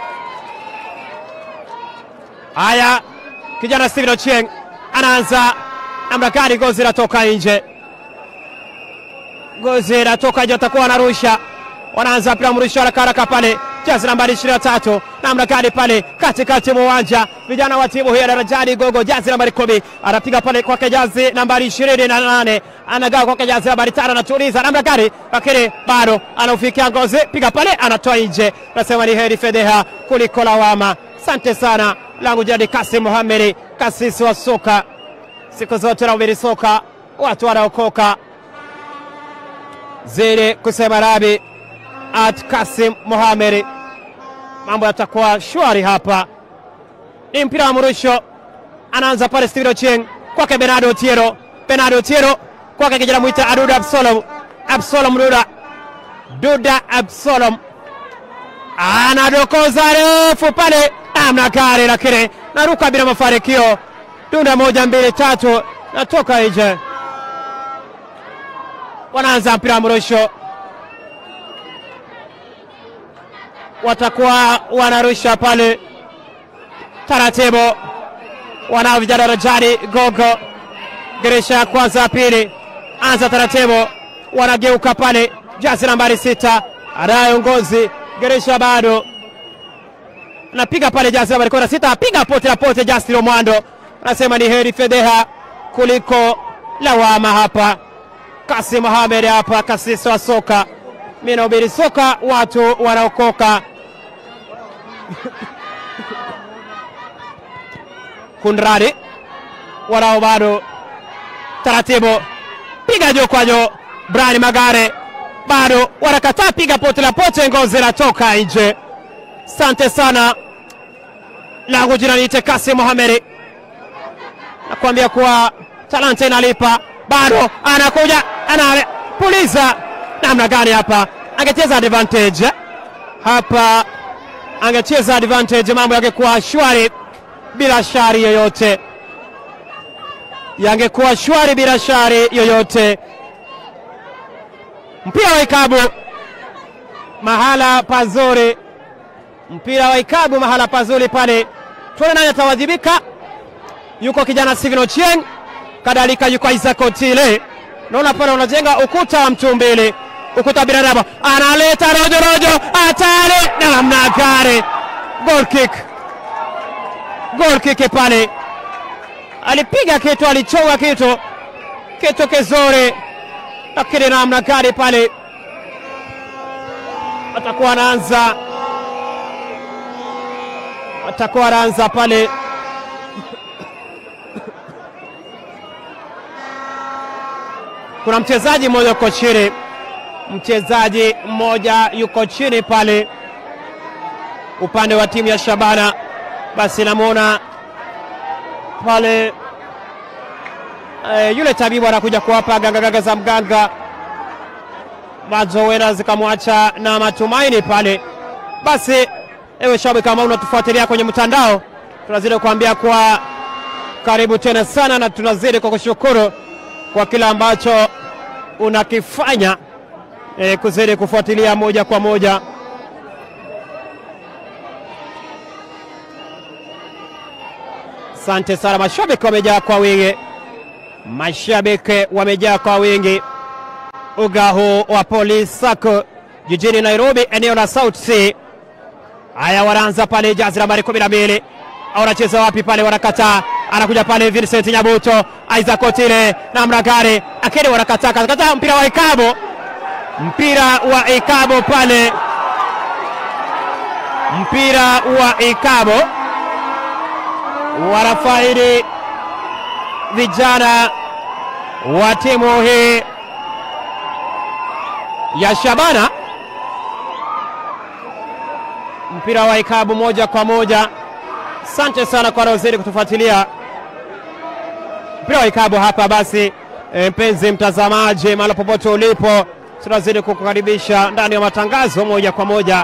Haya, kijana Steven Ochieng anaanza namna gani? Gozi inatoka nje, gozi inatoka nje, atakuwa anarusha, wanaanza mpira mrusho haraka haraka pale, jazi nambari ishirini na tatu namna gani pale katikati mwa uwanja, vijana wa timu hii ya Darajani Gogo, jazi nambari kumi anapiga pale kwake, jazi nambari ishirini na nane anagawa kwake, jazi nambari tano anatuliza namna gani, lakini bado anaufikia gozi, piga pale, anatoa nje. Nasema ni heri fedheha kuliko lawama. Asante sana langu jadi Kasim Muhamedi, kasisi wa soka siku zote nahubiri soka, watu wanaokoka zidi kusema rabi at Kasim Muhamedi. Mambo yatakuwa shwari hapa. Ni mpira wa mrusho, anaanza pale Steven Ochieng kwake Bernardo Otiero, Bernardo Otiero kwake kijana mwita Aduda Absalom, Absalom Duda, Duda Absalom anadokoza refu pale namna gani, lakini naruka bila mafanikio. Dunda moja mbili tatu, natoka nje. Wanaanza mpira wa mrusho, watakuwa wanarusha pale taratibu. Wanao vijana Rajani Gogo, dirisha ya kwanza ya pili, anza taratibu, wanageuka pale, jazi nambari sita anayo ngozi Geresha bado anapiga pale, jazi nambari kumi na sita apiga pote la pote. Justin Omwando anasema ni heri fedheha kuliko lawama hapa. Kasim Mohamed hapa, kasisi wa soka, mimi nahubiri soka, watu wanaokoka. Kunradi wanao bado taratibu, piga juu kwa juu. Brian Magare bado wanakataa, piga pote la pote, ngozi inatoka nje. Asante sana, langu jina niite Kasim Mohamed, nakwambia kuwa talanta inalipa. Bado anakuja anapuliza, namna gani hapa? Angecheza advantage hapa, angecheza advantage, mambo yangekuwa shwari bila shari yoyote, yangekuwa shwari bila shari yoyote. Mpira wa ikabu mahala pazuri, mpira wa ikabu mahala pazuri pale. Tuone nani atawajibika. Yuko kijana Steven Ochieng, kadhalika yuko Isaac Otile. Naona pale unajenga ukuta wa mtu mbili, ukuta binadamu, analeta rojo rojo, hatari namna gani! Goal kick, goal kick pale, alipiga kitu, alichonga kitu, kitu kizuri lakini namna gani pale atakuwa anaanza atakuwa anaanza pale kuna mchezaji mmoja yuko chini, mchezaji mmoja yuko chini pale, upande wa timu ya Shabana. Basi namwona pale e, yule tabibu anakuja kuwapa gangagaga za mganga mazowena zikamwacha na matumaini pale. Basi ewe shabiki, kama unatufuatilia kwenye mtandao, tunazidi kuambia kwa karibu tena sana, na tunazidi kwa kushukuru kwa kila ambacho unakifanya e, kuzidi kufuatilia moja kwa moja. Asante sana, mashabiki wamejaa kwa wingi, mashabiki wamejaa kwa wingi uga huu wa Police Sacco jijini Nairobi, eneo la South C. Haya, wanaanza pale jazi nambari kumi na mbili au wanacheza wapi pale? Wanakataa, anakuja pale Vincent Nyabuto, Isaac Otile namna gani, lakini wanakataa kataa mpira wa ikabo, mpira wa ikabo pale, mpira wa ikabo wanafaidi vijana wa timu hii ya Shabana. Mpira wa ikabu moja kwa moja. Asante sana kwa wanaozidi kutufuatilia mpira wa ikabu hapa. Basi e, mpenzi mtazamaji, mahali popote ulipo, tunazidi kukukaribisha ndani ya matangazo moja kwa moja.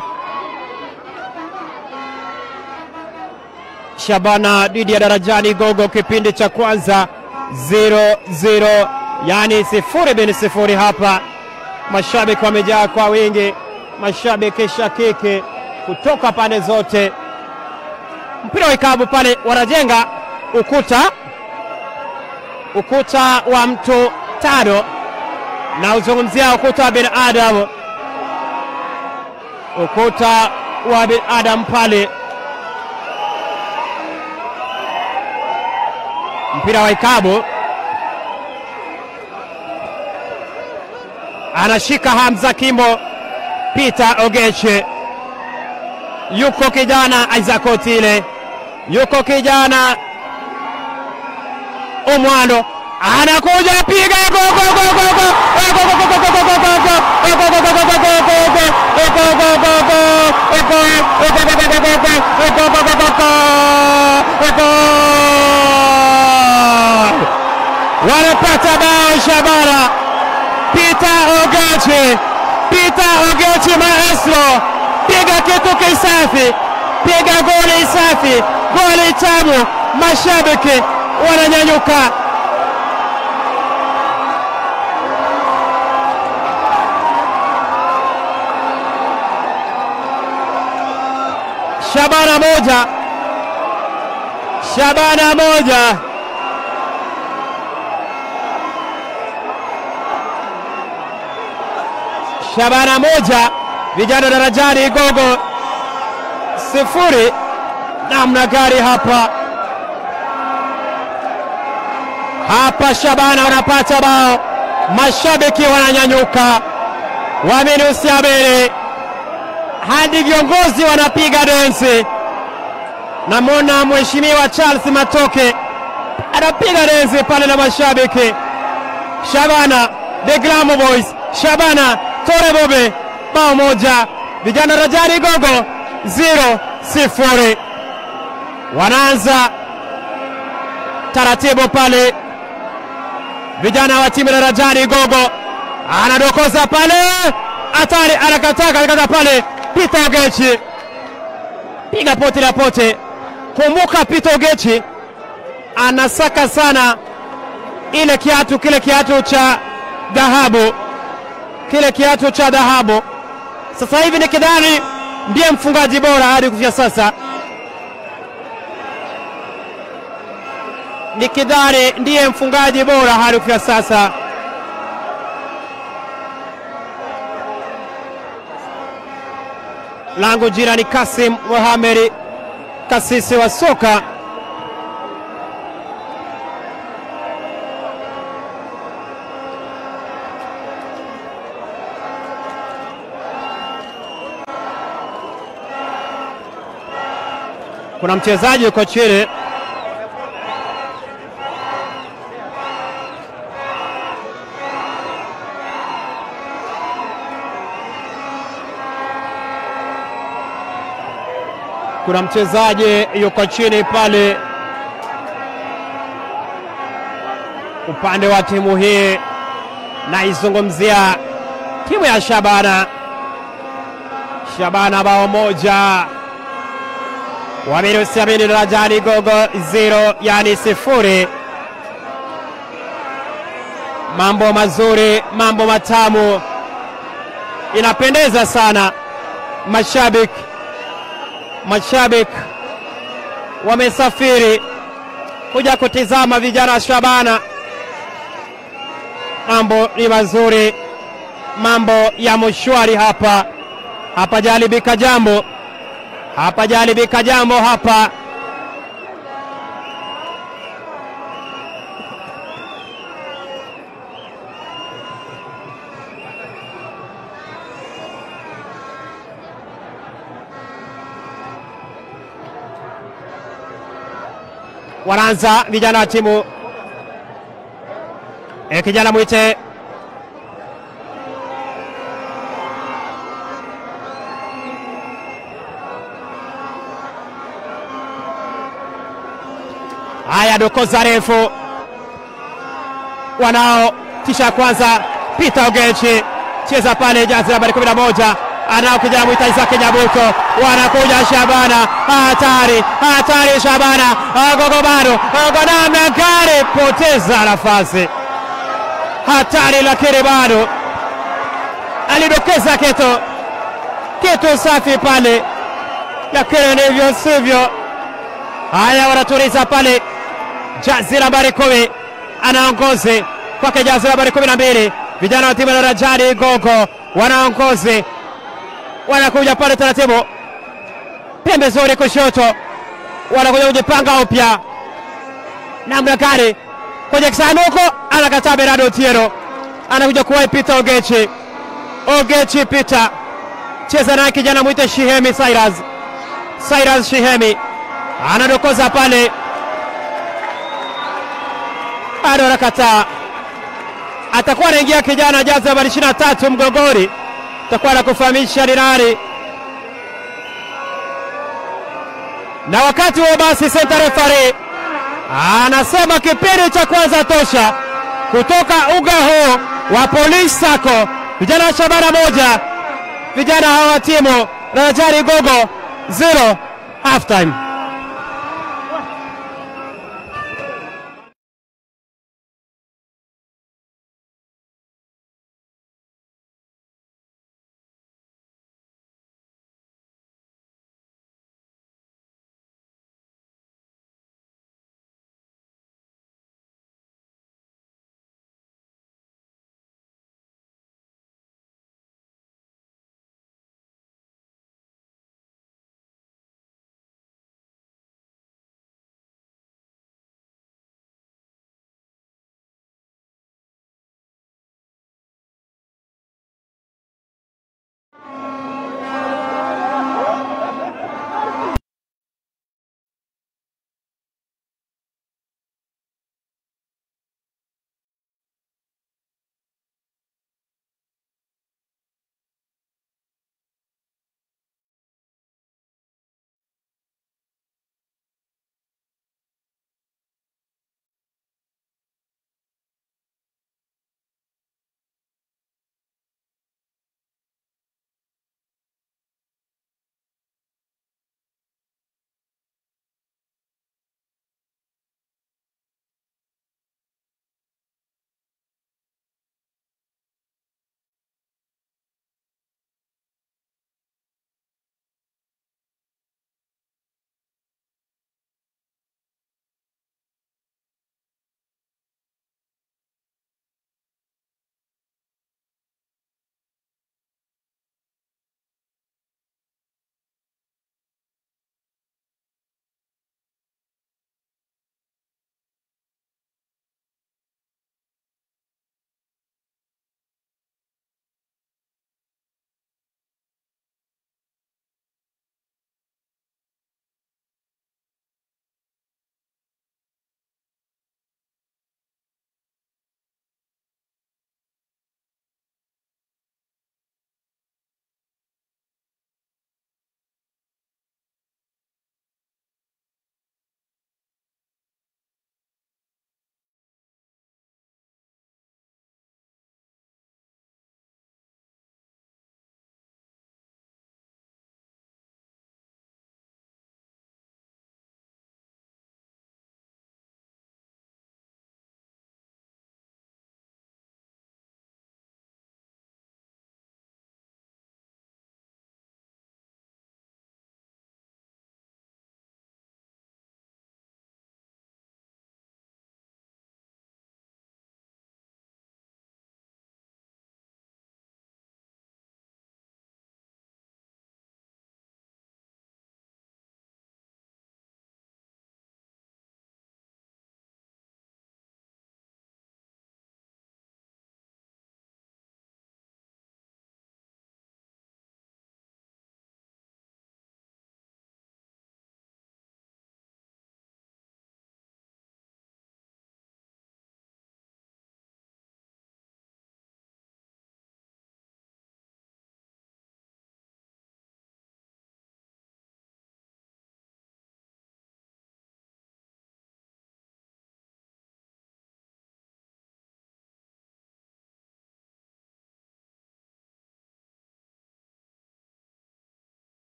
Shabana dhidi ya Darajani Gogo, kipindi cha kwanza 0-0, yani sifuri bin sifuri hapa mashabiki wamejaa kwa wingi, mashabiki shakiki kutoka pande zote. Mpira wa ikabu pale, wanajenga ukuta, ukuta wa mtu tano, na uzungumzia ukuta wa binadamu, ukuta wa binadamu pale. Mpira wa ikabu anashika Hamza Kimbo, Peter Ogeche, yuko kijana Isaac Otile, yuko kijana Omwando anakuja piga wanapata bao Shabana. Peter Ogechi, Peter Ogechi maestro, piga kitu kisafi, piga goli safi, goli tamu, mashabiki wananyanyuka. Shabana moja, Shabana moja. Shabana moja vijana Darajani Igogo sifuri. Namna gari hapa hapa, Shabana wanapata bao, mashabiki wananyanyuka, wamenusiabele hadi viongozi wanapiga densi. Namwona mheshimiwa Charles Matoke anapiga densi pale na mashabiki. Shabana the Glamour Boys, Shabana Tore Bobe bao moja, vijana Rajani Gogo zero sifuri. Wanaanza taratibu pale, vijana wa timu ya Rajani Gogo anadokoza pale, hatari, anakataa katikata pale, Peter Ogechi piga pote la pote. Kumbuka Peter Ogechi anasaka sana ile kiatu, kile kiatu cha dhahabu kile kiatu cha dhahabu. Sasa hivi ni kidhani ndiye mfungaji bora hadi kufikia sasa, ni kidhani ndiye mfungaji bora hadi kufikia sasa. Langu jina ni Kasim Mohamed, kasisi wa soka kuna mchezaji yuko chini kuna mchezaji yuko chini pale upande wa timu hii, naizungumzia timu ya Shabana. Shabana bao moja, Wamiru Siamini Darajani Gogo zero, yani sifuri. Mambo mazuri, mambo matamu, inapendeza sana. Mashabiki mashabiki wamesafiri kuja kutizama vijana wa Shabana. Mambo ni mazuri, mambo ya mshwari hapa, hapajalibika jambo, hapajalibika jambo hapa. Wanaanza vijana wa timu e, kijana mwite haya, dokoza refu wanao tisha kwanza, Peter Ogechi cheza pale, jazi nambari 11 anao kijana mwita Isaki Nyabuto, wanakuja Shabana, hatari hatari, Shabana agogo bado kwa namna gani, poteza nafasi, hatari, lakini bado alidokeza kitu kitu safi pale, lakini ndivyo sivyo. Haya, wanatuliza pale, jazi nambari kumi anaongozi kwake, jazi nambari kumi na mbili vijana wa timu ya Darajani Gogo wanaongozi wanakuja pale taratibu, pembe zuri kushoto, wanakuja kujipanga upya namna gani kwenye kisanduku, anakataa Bernardo Otieno, anakuja kuwahi Peter Ogechi. Ogechi Peter cheza naye kijana mwite Shihemi Cyrus, Cyrus Shihemi anadokoza pale, bado anakataa, atakuwa anaingia kijana jazi nambari 23 mgongoni takuwa na kufahamisha ni nani, na wakati huo basi center referee anasema kipindi cha kwanza tosha, kutoka uga huu wa Police Sacco, vijana wa Shabana moja, vijana hawa timu Darajani Gogo zero, half time.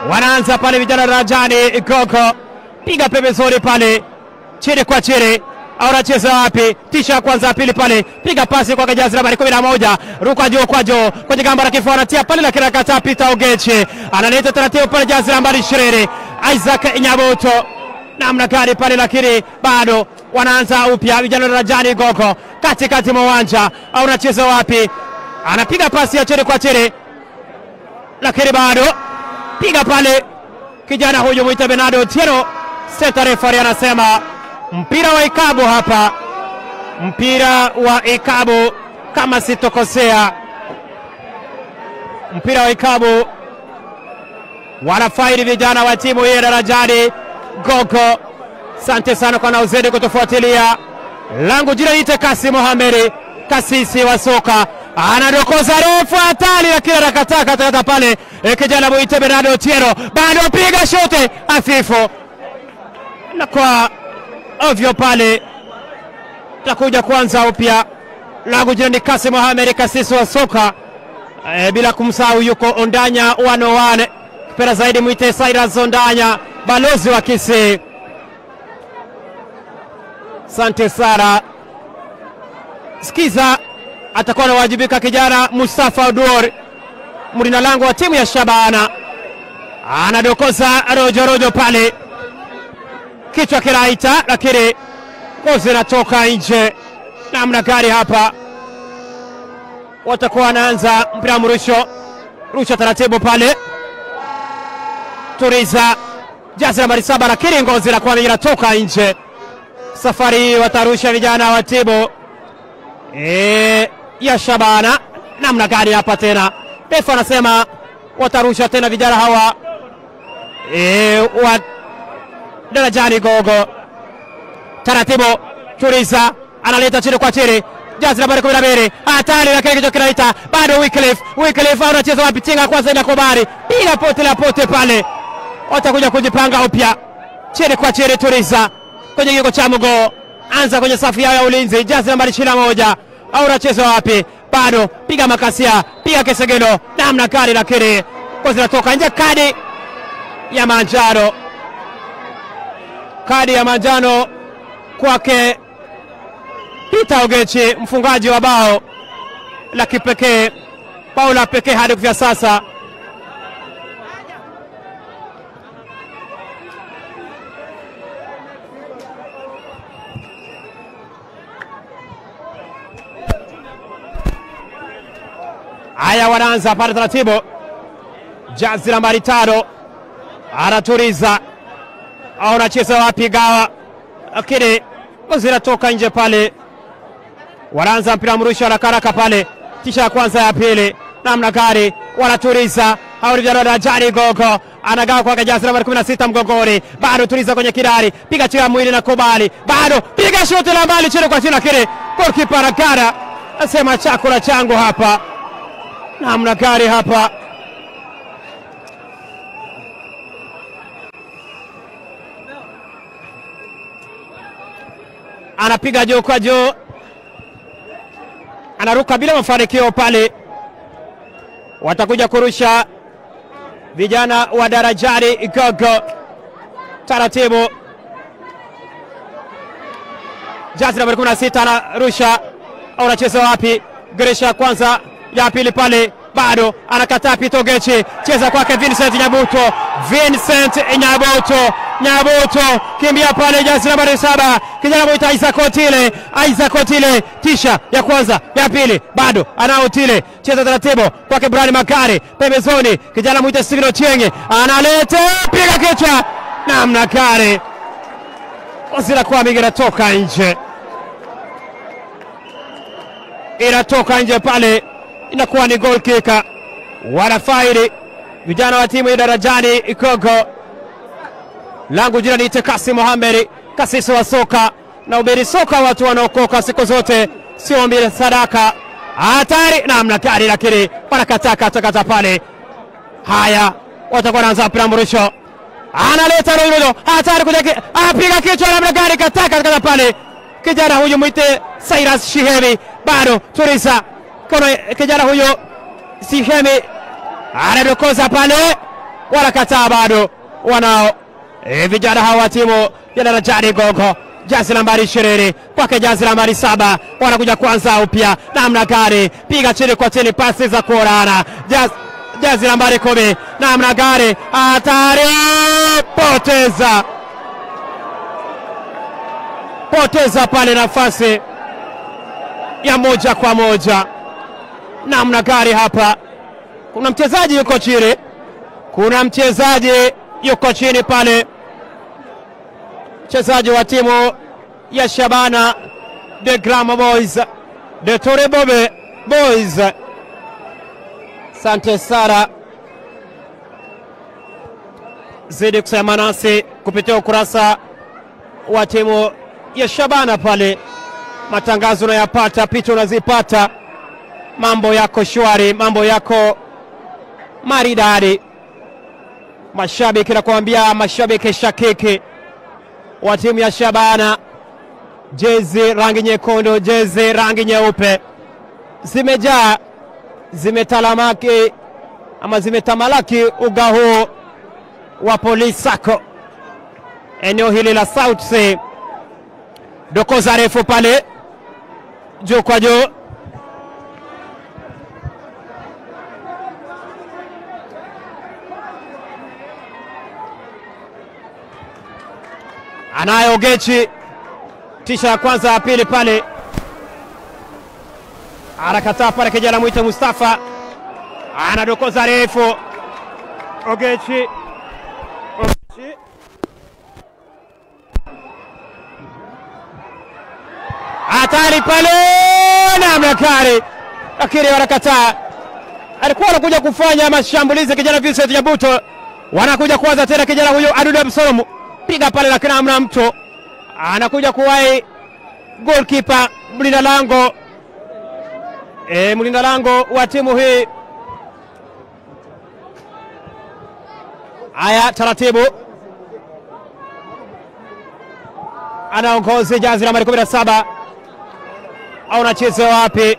wanaanza pale vijana darajani Gogo, piga pembezoni pale chini kwa chini, au anacheza wapi? Tisha kwanza ya pili pale, piga pasi kwa jazi nambari kumi na moja, ruka juu kwa juu kwenye gamba la kifua, anatia pale, lakini akataa. Peter Ogechi analeta taratibu pale, jazi nambari ishirini, Isaac Nyabuto namna gani pale, lakini bado wanaanza upya vijana darajani Gogo, katikati mwa uwanja, au anacheza wapi? Anapiga pasi ya chini kwa chini, lakini bado piga pale kijana huyu mwita Bernardo Otieno. Seta refari anasema mpira wa ikabu hapa, mpira wa ikabu kama sitokosea, mpira wa ikabu wanafaidi vijana wa timu hii ya darajani Gogo. Asante sana kwa nauzedi kutufuatilia. Langu jina ite Kasi Mohamedi, kasisi wa soka anadokoza refu hatari, lakini anakataa katakata pale. E, kijana mwite Bernardo Otieno bado piga shote hafifu na kwa ovyo pale, takuja kuanza upya. Langu jina ni Kasi Mohamedi, kasisi wa soka e, bila kumsahau yuko Ondanya 101 kipera zaidi mwite Cyrus Ondanya, balozi wa Kisii. Asante sana. Sikiza, atakuwa anawajibika kijana Mustafa Oduor, mlina lango wa timu ya Shabana, anadokoza rojo rojo pale, kichwa kinaita, lakini ngozi inatoka nje. Namna gani hapa? Watakuwa wanaanza mpira mrusho, rusha taratibu pale, Turiza jazi nambari saba, lakini ngozi inakuwa inatoka nje. Safari hii watarusha vijana wa timu e, ya Shabana. Namna gani hapa tena? Refa anasema watarusha tena vijana hawa e, wa darajani Gogo. Taratibu, Turiza analeta chini kwa chini, jazi nambari kumi na mbili, hatari, lakini kichwa kinaita bado. Wycliffe, Wycliffe anacheza wapi? Tinga kwanza inakubali, bila pote la pote pale, watakuja kujipanga upya, chini kwa chini, Turiza kwenye kigo cha mgoo, anza kwenye safu yao ya ulinzi, jazi nambari ishirini na moja au unacheza wapi? Bado piga makasia, piga kesegelo, namna gani, lakini kwa zinatoka nje. Kadi ya manjano, kadi ya manjano kwake Peter Ogechi, mfungaji wa bao la kipekee, bao la pekee hadi kufikia sasa. Haya, wanaanza pale taratibu, jazi nambari tano anaturiza au anacheza wapi? Gawa, lakini ngozi inatoka nje pale. Wanaanza mpira mrusho haraka haraka pale, tisha ya kwanza ya pili, namna gani wanaturiza au vijana darajani Gogo anagawa kwa jazi nambari 16 mgongoni, bado turiza kwenye kidari, piga chini ya mwili na kubali, bado piga shuti la mbali chini kwa chini, lakini golkipa Ragara asema chakula changu hapa namna gani hapa anapiga juu kwa juu, anaruka bila mafanikio pale. Watakuja kurusha vijana wa darajani Gogo taratibu. Jazi nambari 16 anarusha au anacheza wapi? Geresha kwanza ya pili pale bado anakataa. Peter Ogechi cheza kwake Vincent Nyabuto, Vincent Nyabuto, Nyabuto kimbia pale, jazi nambari saba kijana mwita Isaac Otile, Isaac Otile, tisha ya kwanza ya pili bado anao Otile, cheza taratibu kwake Brian Makare pembezoni, kijana mwita Steven Ochieng analeta piga kichwa, namna kare ozila kwa mingi inatoka nje, inatoka nje pale inakuwa ni goal kick. Wanafaidi vijana wa timu ya darajani Gogo. Langu jina ni Kasi Mohamed, kasisi wa soka na ubiri soka, watu wanaokoka siku zote, sio mbili sadaka. Hatari namna gani, lakini wanakataa katakata pale. Haya, watakuwa wanaanza mpira mrusho, analeta Roirojo, hatari kuja, apiga kichwa namna gani, kataa katakata pale. Kijana huyu mwite Cyrus Shihemi, bado Turisa kuna kijana huyo Sihemi anadokoza pale, wanakataa bado, wanao e, vijana hawa timu ya Darajani Gogo jazi nambari ishirini kwake jazi nambari saba wanakuja kwanza upya namna gani, piga chini kwa chini, pasi za kuorana jazi, jazi nambari kumi namna gani, hatari, poteza poteza pale nafasi ya moja kwa moja, namna gani hapa, kuna mchezaji yuko chini, kuna mchezaji yuko chini pale mchezaji wa timu ya Shabana de Grama Boys de Tore Bobe Boys. Sante Sara, zidi kusema nasi kupitia ukurasa wa timu ya Shabana pale, matangazo unayapata, picha unazipata, mambo yako shwari, mambo yako maridadi. Mashabiki nakuambia, mashabiki shakiki wa timu ya Shabana, jezi rangi nyekundu, jezi rangi nyeupe zimejaa, zimetalamaki ama zimetamalaki uga huu wa Police Sacco, eneo hili la South Sea. Dokoza refu pale juu kwa juu, anayo Gechi, tisha ya kwanza ya pili pale, anakataa pale, kijana mwite Mustafa anadokoza refu, Ogechi, Ogechi. hatari pale namna kari, lakini wanakataa. Alikuwa anakuja kufanya mashambulizi kijana Vincent Nyabuto, wanakuja kuanza tena kijana huyo Adudu Absalomu piga pale, lakini hamna mtu anakuja kuwahi goalkeeper mlinda lango e, mlinda lango wa timu hii. Haya, taratibu anaongozi jazi nambari 17 au anacheza wapi?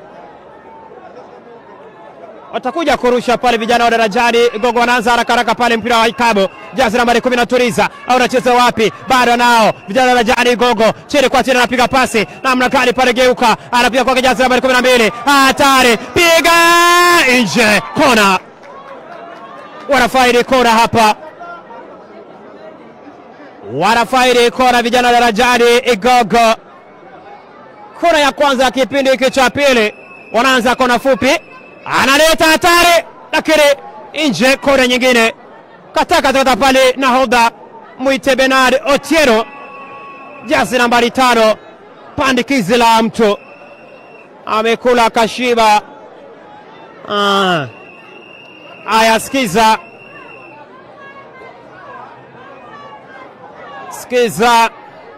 watakuja kurusha pale vijana wa Darajani Gogo wanaanza haraka haraka pale, mpira wa ikabu jazi nambari kumi na Turiza au anacheza wapi? Bado nao vijana wa Darajani Gogo chini kwa chini, anapiga pasi namna gani pale, geuka anapiga kwake jazi nambari kumi na mbili hatari, piga nje, kona. Wanafaidi kona hapa, wanafaidi kona vijana wa Darajani Gogo. Kona ya kwanza ya kipindi hiki cha pili, wanaanza kona fupi analeta hatari lakini nje. Kona nyingine katakata pale, nahodha mwite Bernard Otieno, jazi nambari tano, pandikizi la mtu amekula kashiba. Aya, ah, sikiza sikiza,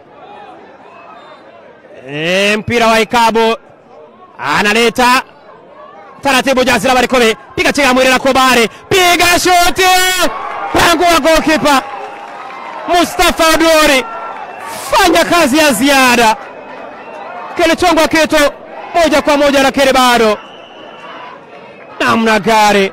e, mpira wa ikabu analeta taratibu jazi nambari kumi, piga chenga mwili na kubari, piga shuti, pango wa goalkeeper Mustafa Odori, fanya kazi ya ziada, kilichongwa kitu moja kwa moja, lakini bado namna gari.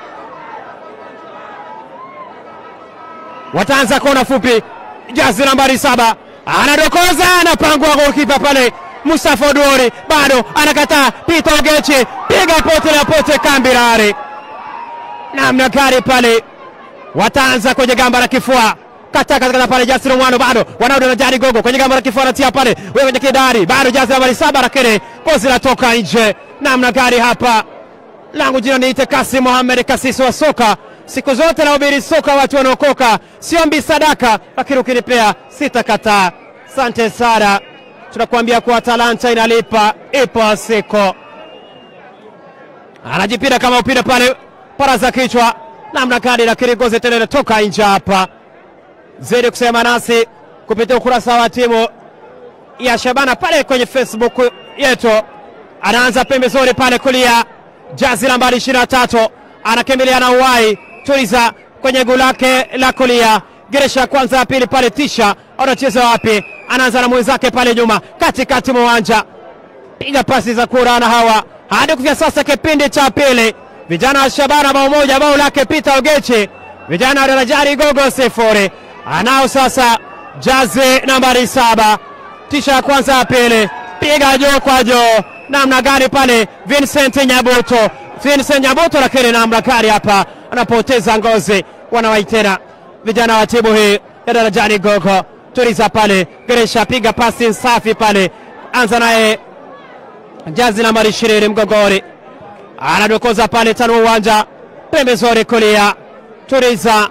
Wataanza kona fupi, jazi nambari saba anadokoza, anapangwa goalkeeper pale Mustafa Odori bado anakataa. Peter Ogechi piga pote la pote Kambirare, namna gari pale. Wataanza kwenye gamba la kifua kataka kata pale, Jasir Mwano bado wanarudi na Jari Gogo kwenye gamba la kifua, anatia pale wewe kwenye kidari, bado Jasir nambari saba, lakini kozi latoka nje. Namna gari hapa, langu jina niite Kasi Mohamed Kasisi wa soka siku zote nahubiri soka, watu wanaokoka, siombi sadaka, lakini ukinipea sitakataa. Asante sana tunakuambia kuwa talanta inalipa, ipo siku. Anajipira kama upira pale, para za kichwa namna gani, lakini gozi tena inatoka nje hapa. Zidi kusema nasi kupitia ukurasa wa timu ya Shabana pale kwenye Facebook yetu. Anaanza pembezoni pale kulia, jazi nambari ishirini na tatu anakimbilia na uwai Tuliza kwenye guu lake la kulia, geresha ya kwanza ya pili pale, tisha anacheza wapi? anaanza na mwenzake pale nyuma katikati mwa uwanja, piga pasi za kurana hawa hadi kufia sasa. Kipindi cha pili, vijana wa Shabana bao moja, bao lake Peter Ogechi vijana wa Darajani Gogo sifuri. Anao sasa jazi nambari saba, tisha ya kwanza ya pili, piga juu kwa juu, namna gani pale Vincent Nyabuto, Vincent Nyabuto, lakini namna gani hapa anapoteza ngozi, wanawaitena vijana wa timu hii ya Darajani Gogo. Tuliza pale, Geresha piga pasi safi pale, anza naye jazi nambari ishirini mgongoni, anadokoza pale tano uwanja pembezoni kulia, Turiza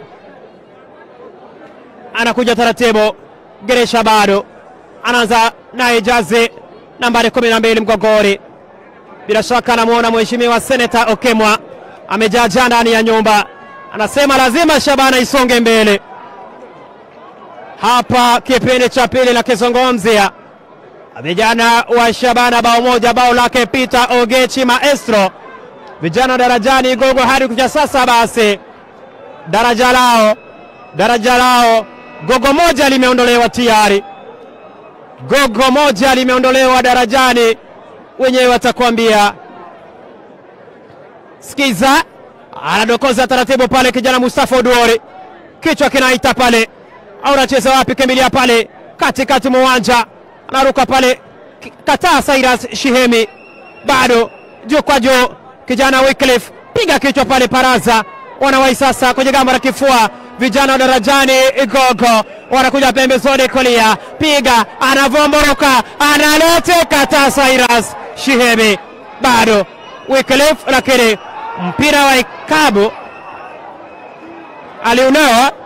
anakuja taratibu, Geresha bado anaanza naye jazi nambari kumi na mbili mgongoni. Bila shaka anamwona mheshimiwa seneta Okemwa amejaajaa ndani ya nyumba, anasema lazima Shabana isonge mbele. Hapa kipindi cha pili na kizungumzia vijana wa Shabana, bao moja, bao lake Peter Ogechi Maestro. Vijana wa Darajani Gogo hadi kuja sasa, basi daraja lao daraja lao gogo moja limeondolewa tayari, gogo moja limeondolewa darajani, wenyewe watakwambia. Sikiza, anadokoza taratibu pale, kijana Mustafa Oduori, kichwa kinaita pale, au anacheza wapi? Kimbilia pale katikati mwa uwanja, anaruka pale, kataa Cyrus Shihemi, bado juu kwa juu, kijana Wycliffe, piga kichwa pale, Paraza wanawai sasa kwenye gamba la kifua vijana wa Darajani Gogo wanakuja pembezoni kulia, piga, anavomboroka, analete kata Cyrus Shihemi, bado Wycliffe, lakini mpira wa ikabu aliunawa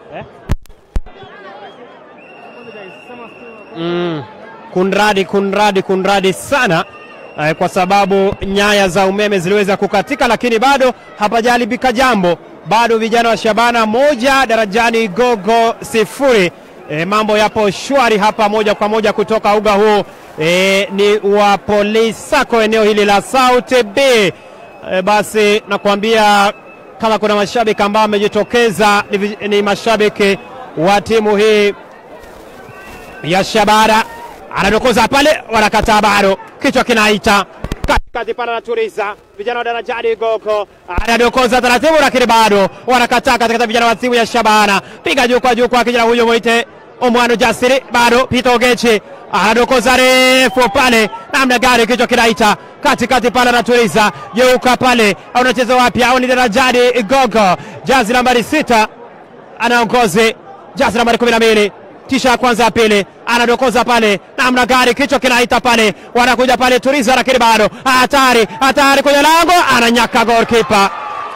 Mm, kunradi kunradi kunradi sana eh, kwa sababu nyaya za umeme ziliweza kukatika, lakini bado hapajaharibika jambo. Bado vijana wa Shabana moja darajani Gogo sifuri. E, mambo yapo shwari hapa moja kwa moja kutoka uga huu e, ni wa Polisi Sacco eneo hili la South B. E, basi nakwambia kama kuna mashabiki ambao wamejitokeza ni, vi- ni mashabiki wa timu hii ya Shabara anadokoza pale, wanakataa bado, kichwa kinaita katikati pale, anaturiza vijana wa darajani Gogo anadokoza taratibu, lakini bado wanakataa katikati, vijana wa timu ya Shabana piga juu kwa juu kwa kijana huyo mwite Omwano Jasiri, bado Pito Ogechi anadokoza refu pale, namna gani, kichwa kinaita katikati pale, anaturiza jeuka pale, au unacheza wapi? Au ni darajani Gogo, jazi nambari sita anaongozi jazi nambari kumi na mbili tisha ya kwanza ya pili anadokoza pale namna gari kichwa kinaita pale wanakuja pale turiza lakini bado hatari hatari kwenye lango ananyaka golkipa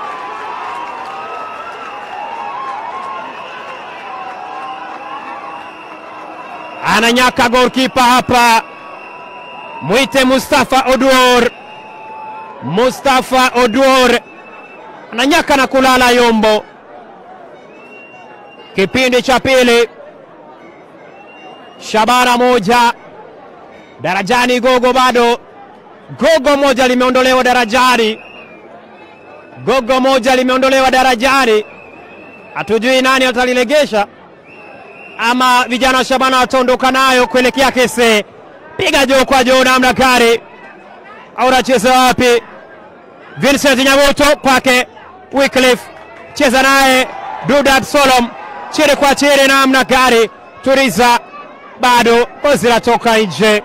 ananyaka golkipa hapa mwite Mustafa Oduor Mustafa Oduor ananyaka na kulala yombo kipindi cha pili Shabana moja darajani Gogo bado Gogo moja limeondolewa darajani Gogo moja limeondolewa darajani hatujui nani atalilegesha ama vijana wa Shabana wataondoka nayo kuelekea Kese piga juu kwa juu namna gari au nacheza wapi Vincent Nyamoto kwake Wycliffe cheza naye Dudat Solom chini kwa chini namna gari Turiza bado kozi latoka nje.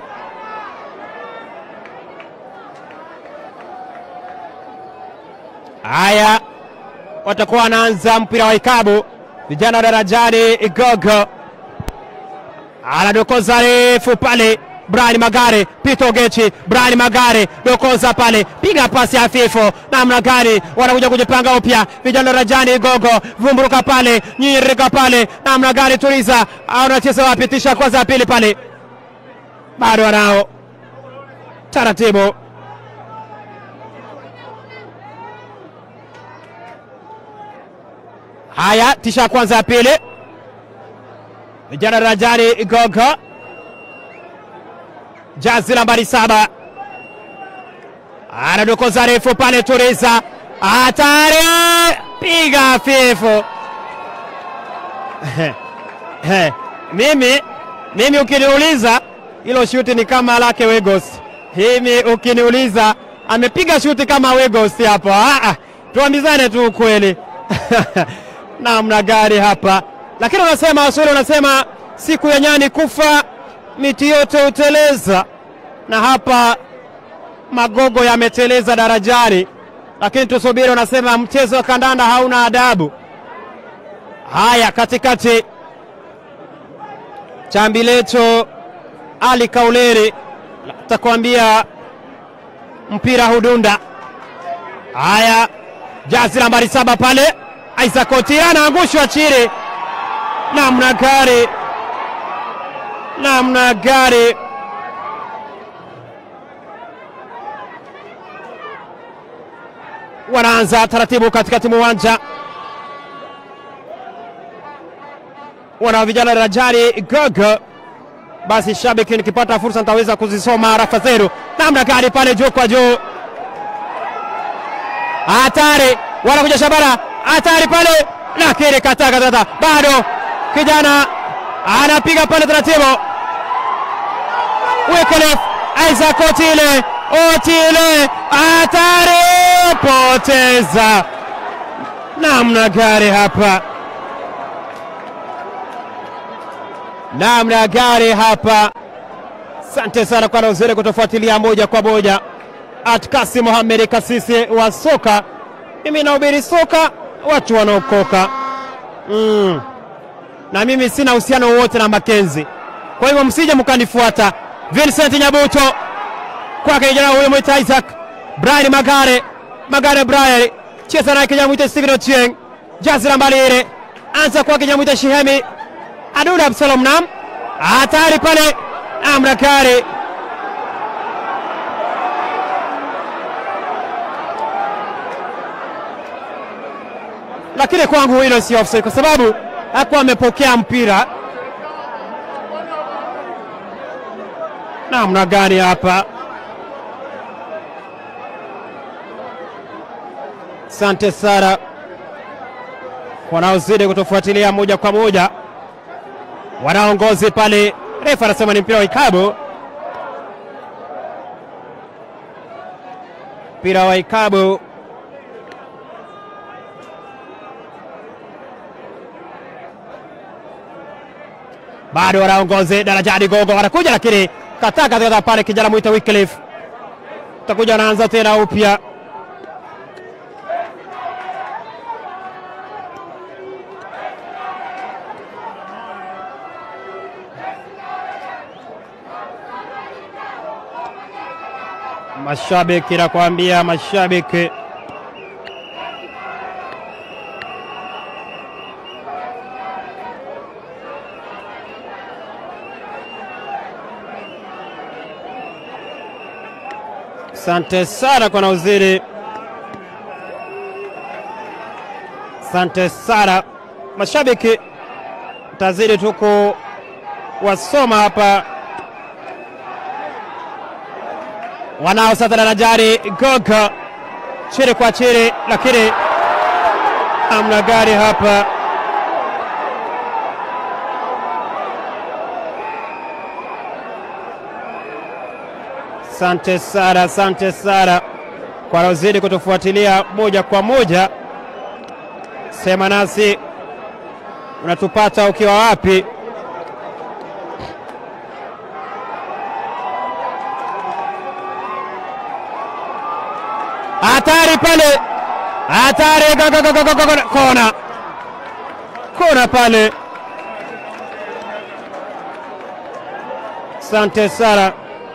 Haya, watakuwa wanaanza mpira wa ikabu vijana wa darajani Gogo anadokoza refu pale Brian Magare, Pito Gechi, Brian Magare dokoza pale, piga pasi hafifu, namna gani wanakuja kujipanga upya vijana Rajani Gogo, vumburuka pale, nyirika pale, namna gani Turiza anacheza wapi? Tisha kwanza ya pili pale, bado wanao taratibu Haya, tisha ya kwanza ya pili, vijana Rajani Gogo jazi nambari saba anadokoza refu pale, Turiza hatari, piga hafifu. mimi mimi ukiniuliza hilo shuti ni kama lake Wegos. Mimi ukiniuliza amepiga shuti kama Wegos hapo. Ah, ah, tuambizane tu ukweli namna gari hapa, lakini unasema Waswahili unasema siku ya nyani kufa miti yote huteleza, na hapa magogo yameteleza darajani, lakini tusubiri. Unasema mchezo wa kandanda hauna adabu. Haya, katikati chambilecho Ali Kauleri takwambia mpira hudunda. Haya, jazi nambari saba pale, Isaac Otieno anaangushwa chini, namna gari namna gari wanaanza taratibu katikati mwa uwanja, wana vijana darajani Gogo. Basi shabiki, nikipata fursa nitaweza kuzisoma rafa zenu. Namna gari pale juu kwa juu, hatari, wanakuja Shabara, hatari pale, lakini kataka tata, bado kijana anapiga pale taratibu Wycliffe Isaac Otile, Otile hatari, poteza namna gari hapa, namna gari hapa. Asante sana kwa nauzuri kutofuatilia moja kwa moja. Atkasi Mohamed Kasisi wa soka, mimi nahubiri soka, watu wanaokoka mm. na mimi sina uhusiano wowote na Makenzi, kwa hivyo msije mkanifuata. Vincent Nyabuto kwake kijana huyo mwita Isaac Brian Magare Magare Brian cheza naye kijana mwita Steven Ochieng jazi nambari ile anza kwake Nyamwita Shihemi, Aduda Absalom Nam, hatari pale, Amrakari lakini kwangu hilo si offside kwa sababu hakuwa amepokea mpira. Namna gani hapa? Asante Sara wanaozidi kutofuatilia moja kwa moja, wanaongozi pale. Refa anasema ni mpira wa ikabu, mpira wa ikabu. bado wanaongozi darajani gogo wanakuja lakini kataa katika pale kijana mwita Wycliffe takuja anaanza tena upya mashabiki nakwambia mashabiki Asante sana kwa nauziri, asante sana mashabiki, tazidi tu kuwasoma hapa wanao sasa darajani gogo chini kwa chini, lakini amna gari hapa Asante sana, asante sana kwa wanaozidi kutufuatilia moja kwa moja. Sema nasi unatupata ukiwa wapi? Hatari pale, hatari! Kona, kona pale. Asante sana.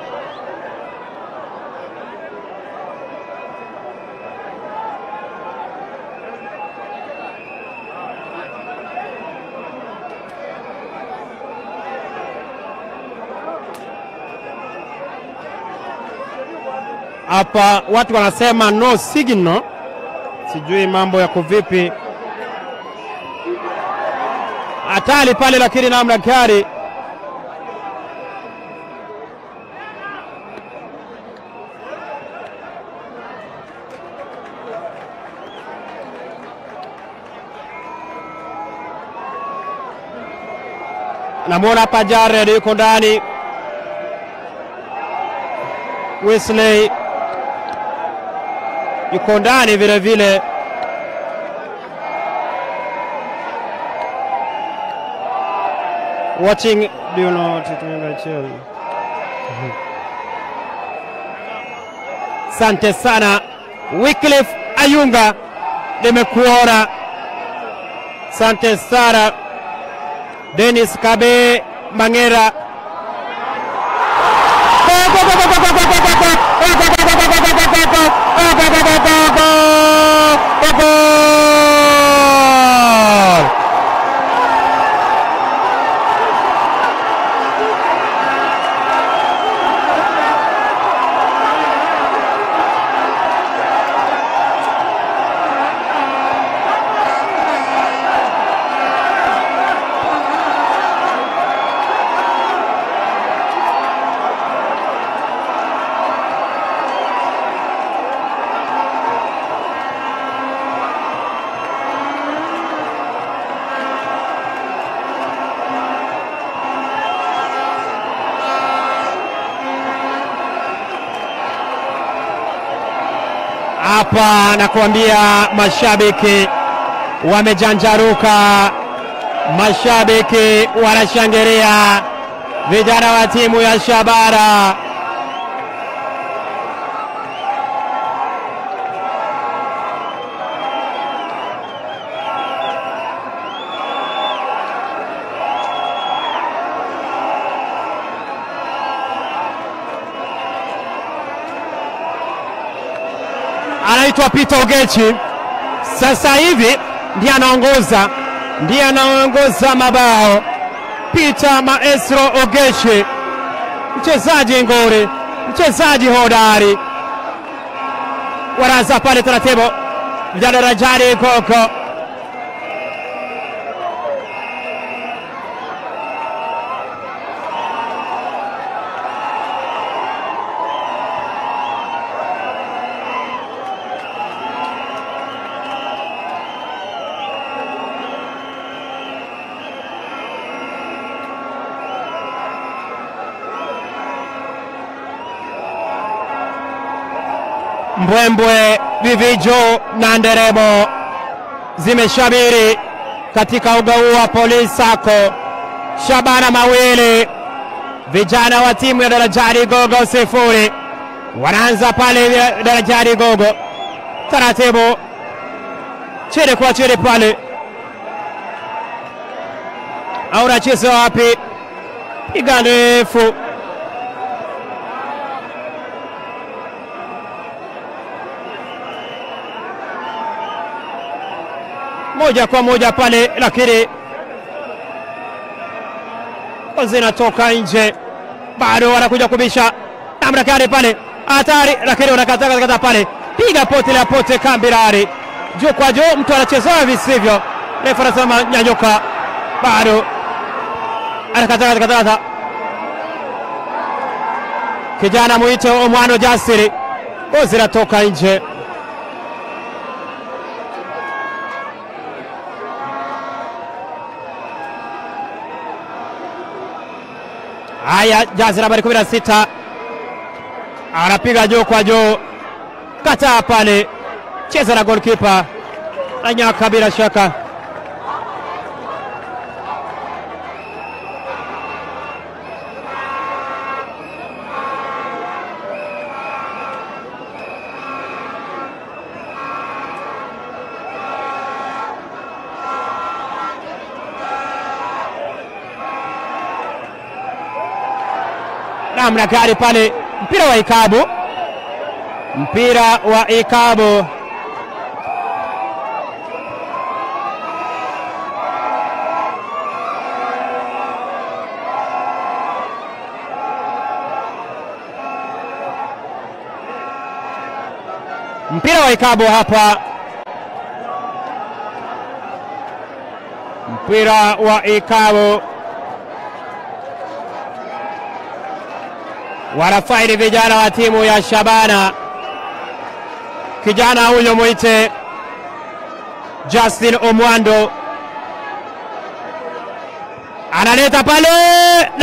hapa watu wanasema no signal, sijui mambo yako vipi. Hatari pale, lakini namna gari namwona hapa Jared yuko ndani Wesley yuko ndani vile vile. Watching do you know what it means actually? Sante sana Wycliffe Ayunga, nimekuona. Sante sana Dennis Kabe Mangera hapa nakuambia, mashabiki wamejanjaruka, mashabiki wanashangilia vijana wa timu ya Shabara. anaitwa Peter Ogechi, sasa hivi ndiye anaongoza ndiye anaongoza mabao. Peter Maestro Ogeshi, mchezaji nguri, mchezaji hodari. Wanaanza pale taratibu, vijana Rajani Gogo mbwembwe, vivijo na nderemo zimeshamiri katika uga huu wa Polisi Sacco. Shabana mawili, vijana wa timu ya Darajani Gogo sifuri. Wanaanza pale Darajani Gogo taratibu, chini kwa chini pale, au nacheza wapi? Piga ndefu moja kwa moja pale, lakini zinatoka nje, bado wanakuja kubisha namna gani pale, hatari, lakini wanakata kata pale, piga pote la pote, Kambirari juu kwa juu, mtu anachezea visivyo, refa anasema nyanyuka, bado anakata kata kata, kijana mwite Omwano Jasiri, zinatoka nje. Haya, jazi nambari 16 anapiga juu kwa juu, kataa pale, cheza na golkipa na nyaka, bila shaka namna gani pale, mpira wa ikabu, mpira wa ikabu mpira wa ikabu hapa, mpira wa ikabu wanafaidi vijana wa timu ya Shabana. Kijana huyo mwite Justin Omwando analeta pale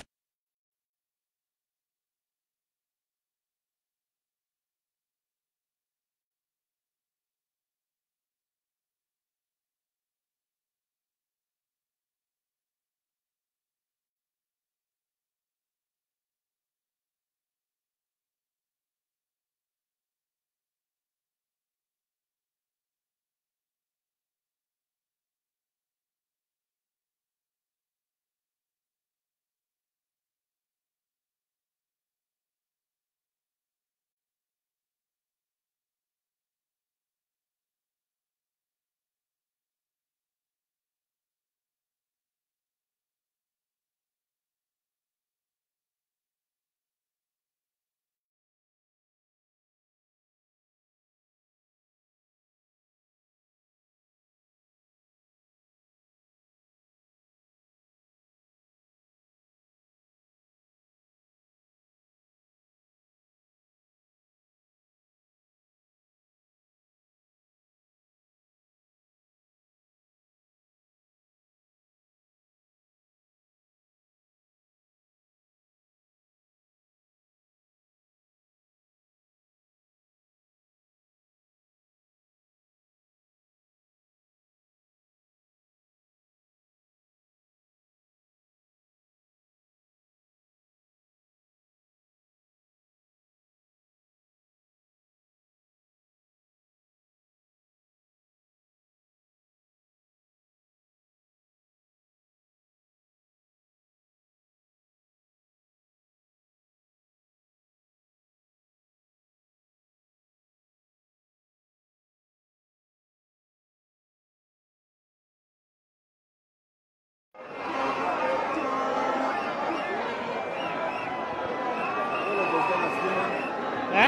eh?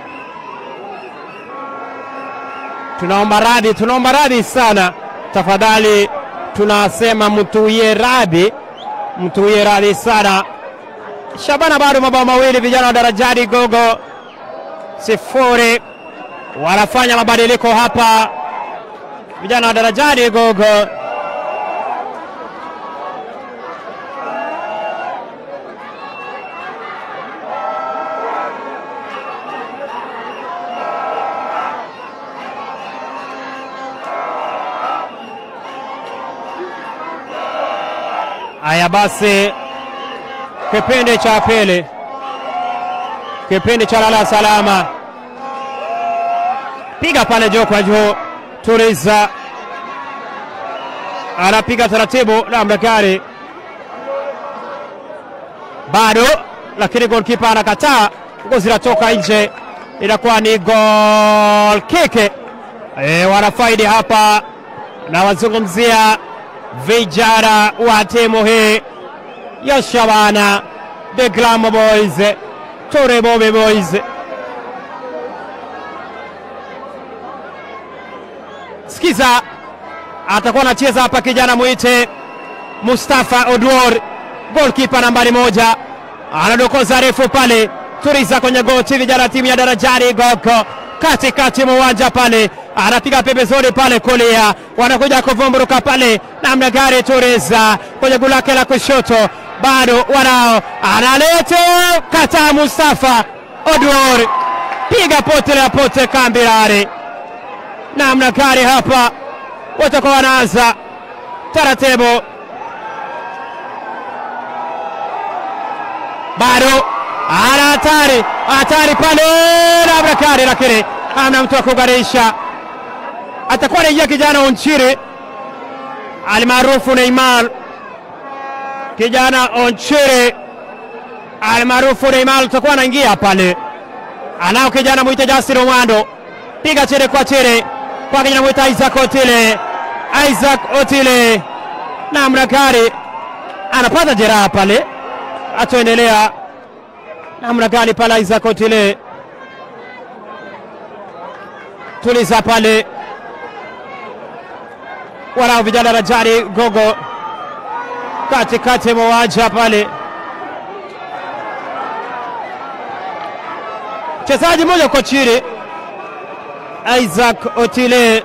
Tunaomba radhi, tunaomba radhi sana, tafadhali tunasema mtuie radhi, mtuie radhi sana. Shabana bado mabao mawili, vijana wa Darajani Gogo sifuri, wanafanya mabadiliko hapa vijana wa Darajani Gogo. Haya basi, kipindi cha pili, kipindi cha lala salama, piga pale juu kwa juu, tuliza, anapiga taratibu namna gani, bado lakini golkipa anakataa, nguo zinatoka nje, inakuwa ni goal kick. E, wanafaidi hapa na wazungumzia vijana wa timu hii ya Shabana the Glamour Boys, Tore Bobe Boys. Sikiza, atakuwa anacheza hapa kijana mwite Mustafa Odwor, goalkeeper nambari moja, anadokoza refu pale, turiza kwenye goti, vijana timu ya Darajani Gogo katikati mwa uwanja pale, anapiga pembezoni pale kulia, wanakuja kuvumburuka pale namna gari, turiza kwenye guu lake la kushoto, bado wanao, analeta kataa, Mustafa Odwor, piga pote la pote kambirare, namna gari hapa, watakuwa wanaanza taratibu bado ana hatari hatari pale Abrakari, lakini amna mtu wa kugarisha. Atakuwa anaingia kijana Onchiri almaarufu Neymar, kijana Onchiri almaarufu Neymar atakuwa anaingia pale, anao kijana mwite Justin Omwando, piga chini kwa chini kwa kijana mwite Isaac Otile, Isaac Otile namna gani anapata jeraha pale, atoendelea namna gani pale Isaac Otile tuliza pale, wanao vijana Rajani Gogo katikati mwa uwanja pale, mchezaji mmoja uko chini, Isaac Otile,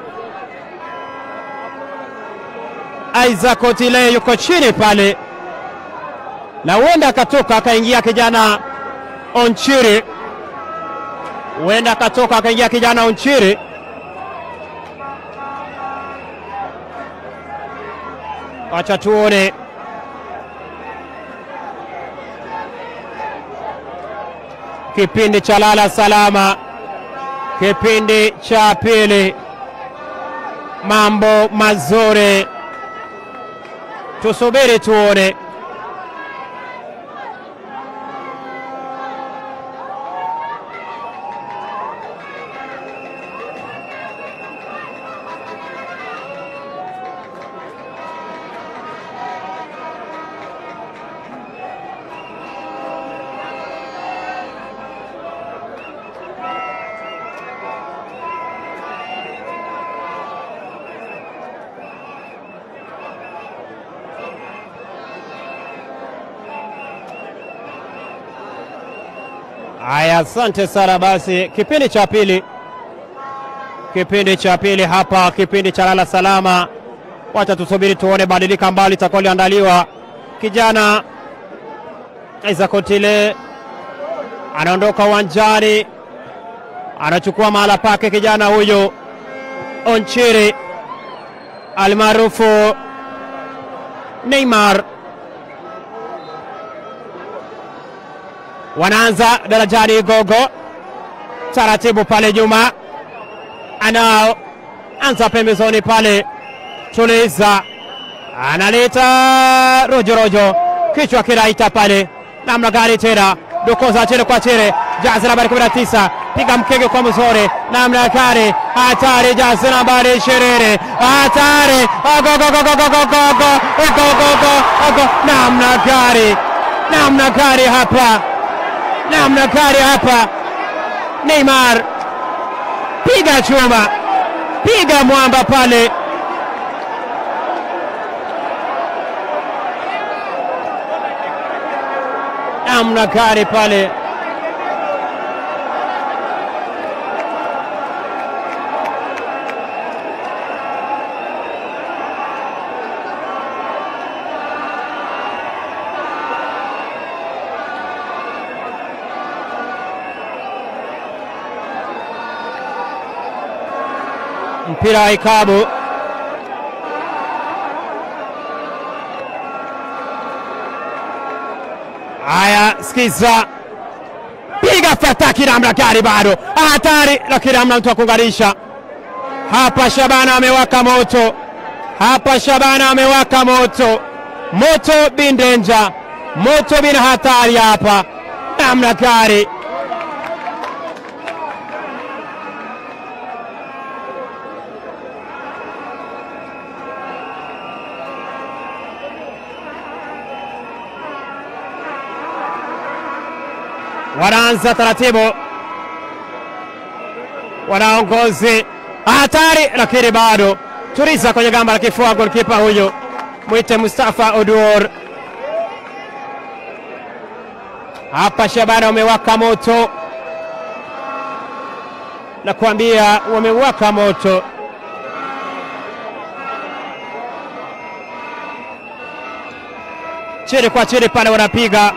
Isaac Otile yuko chini pale, na huenda akatoka akaingia kijana Onchiri, huenda akatoka akaingia kijana Onchiri. Wacha tuone kipindi cha lala salama, kipindi cha pili, mambo mazuri, tusubiri tuone. Haya, asante sana. Basi kipindi cha pili, kipindi cha pili hapa, kipindi cha lala salama. Wacha tusubiri tuone badilika ambalo litakuwa liandaliwa. Kijana Isaac Otile anaondoka uwanjani, anachukua mahala pake kijana huyu Onchiri almaarufu Neymar. Wanaanza Darajani Gogo taratibu pale nyuma, anao anza pembezoni pale, tuliza, analeta rojorojo, kichwa kinaita pale, namna gani tena, dokoza chini kwa chini, jazi nambari 19, piga mkenge kwa mzuri, namna gani, hatari, jazi nambari 20, hatari, ogogogogogogogogogogogogo, namna gani, namna gani hapa namna gani hapa, Neymar piga chuma, piga mwamba pale. Namna gani pale mpira wa ikabu haya, sikiza, piga fataki namna gani, bado hatari, lakini hamna mtu wa kuunganisha hapa. Shabana amewaka moto hapa, Shabana amewaka moto, moto bin danger, moto bin hatari hapa, namna gani wanaanza taratibu, wanaongozi hatari, lakini bado turiza kwenye gamba la kifua. Golkipa huyu mwite Mustafa Oduor. Hapa Shabana wamewaka moto, nakwambia wamewaka moto. Chini kwa chini pale wanapiga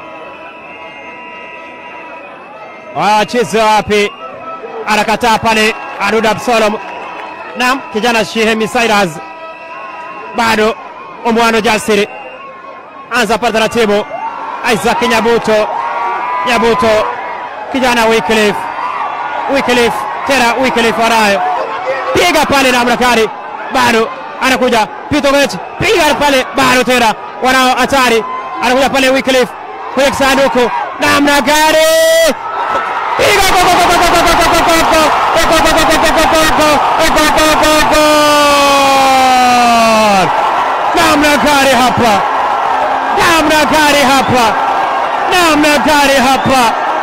wacheze wapi? Anakataa pale Adud Absalom. Naam, kijana Shehemi Cyrus bado Omwano Jasiri anza pale taratibu. Isaac Nyabuto, Nyabuto kijana Wycliffe, Wycliffe tena Wycliffe wanayo piga pale na Mrakari bado anakuja Pitovic, piga pale bado tena wanao hatari, anakuja pale Wycliffe kwenye kisanduku namna gani namna gani hapa, namna gani hapa, namna gani hapa!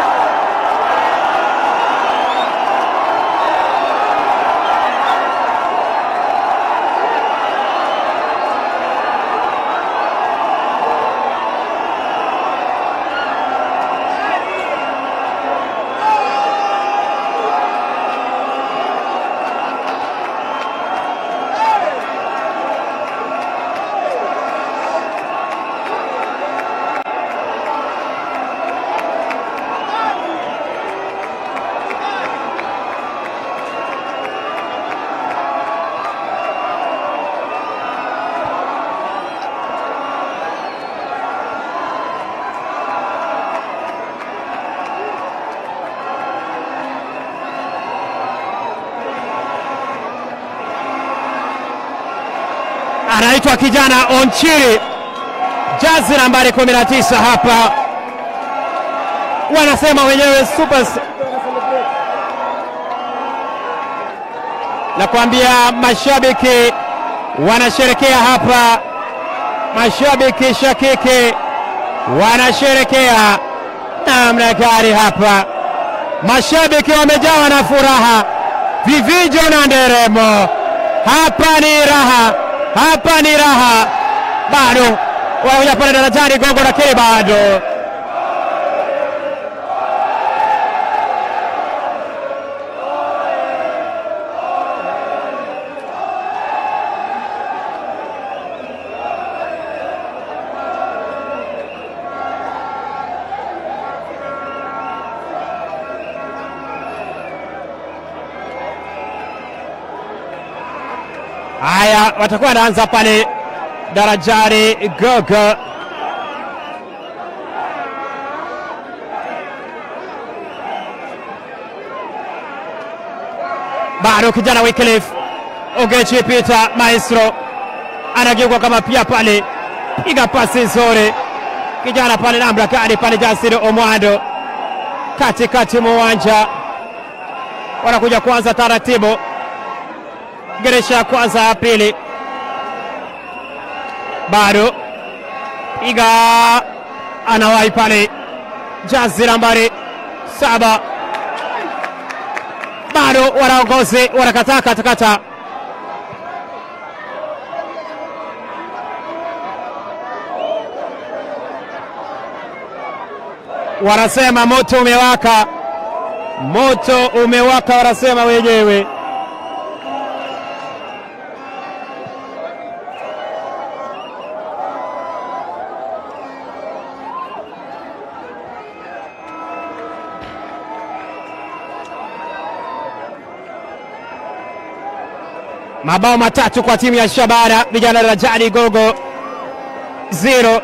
anaitwa kijana Onchiri, jazi nambari 19 hapa, wanasema wenyewe super. Nakwambia mashabiki wanasherekea hapa, mashabiki shakiki wanasherekea namna gani hapa, mashabiki wamejawa na furaha, vivijo na nderemo. Hapa ni raha hapa ni raha, bado wanakuja pale darajani gogo, lakini bado Haya, watakuwa wanaanza pale darajani gogo. Bado kijana Wycliffe Ogechi Peter Maestro anageuka kama pia pale, piga pasi nzuri, kijana pale namna gani pale, Jasiri Omwando katikati mwa uwanja, wanakuja kuanza taratibu geresha ya kwanza ya pili, bado piga, anawahi pale jazi nambari saba bado wanaongozi wanakataa katakata. Wanasema moto umewaka, moto umewaka, wanasema wenyewe. Mabao matatu kwa timu ya Shabana vijana Rajani Gogo zero.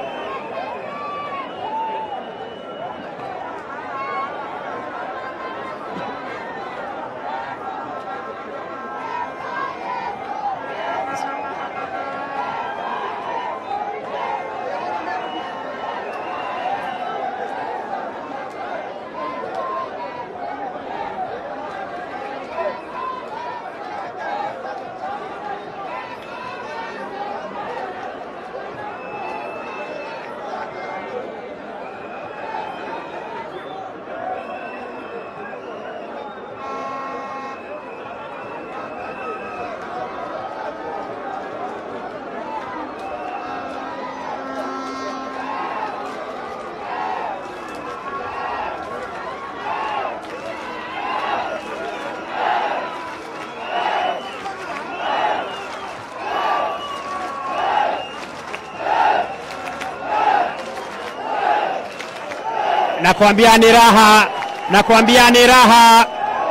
Nakwambia ni raha, nakwambia ni raha.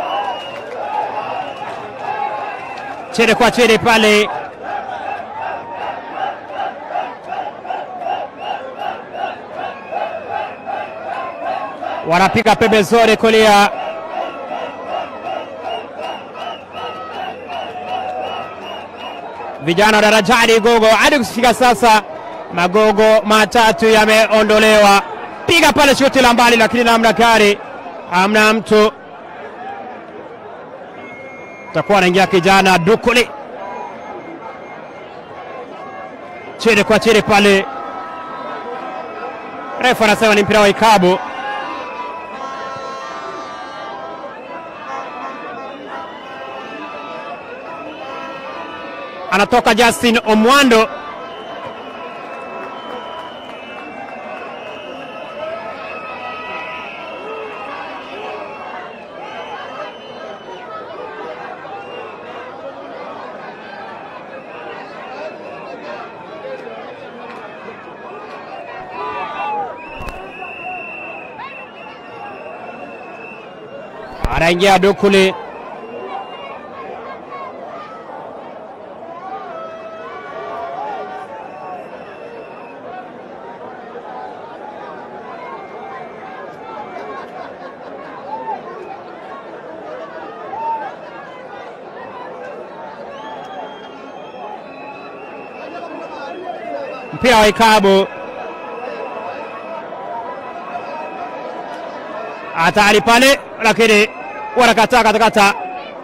Chini kwa chini pale, wanapiga pembezoni kulia, vijana wa Darajani Gogo. Hadi kufika sasa magogo matatu yameondolewa piga pale shuti la mbali, lakini namna gani, hamna mtu. Takuwa anaingia kijana Dukuli chini kwa chini pale, refu anasema ni mpira wa ikabu. Anatoka Justin Omwando anaingia Dukuli mpira wa ikabu, hatari pale, lakini wanakataa katakata,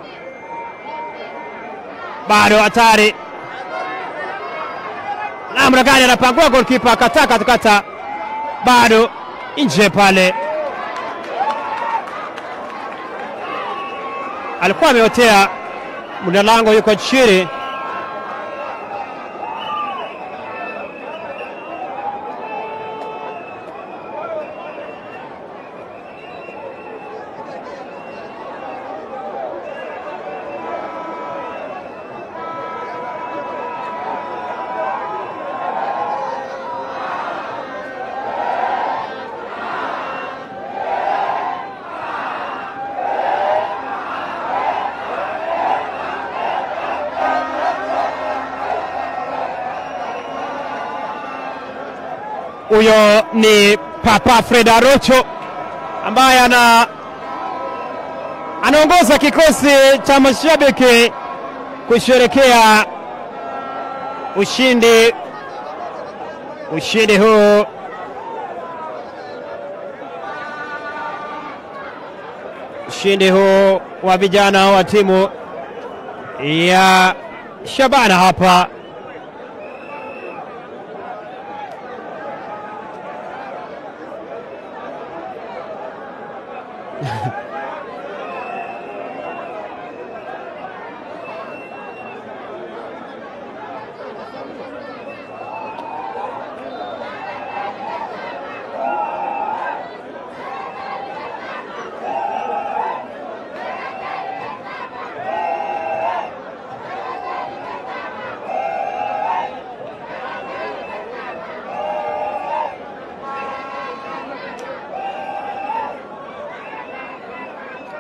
bado hatari. Namna gani anapangua golkipa, kataa katakata, bado nje pale, alikuwa ameotea mlinda lango, yuko chini Huyo ni Papa Fred Arocho ambaye ana anaongoza kikosi cha mashabiki kusherekea ushindi ushindi huu ushindi huu wa vijana wa timu ya Shabana hapa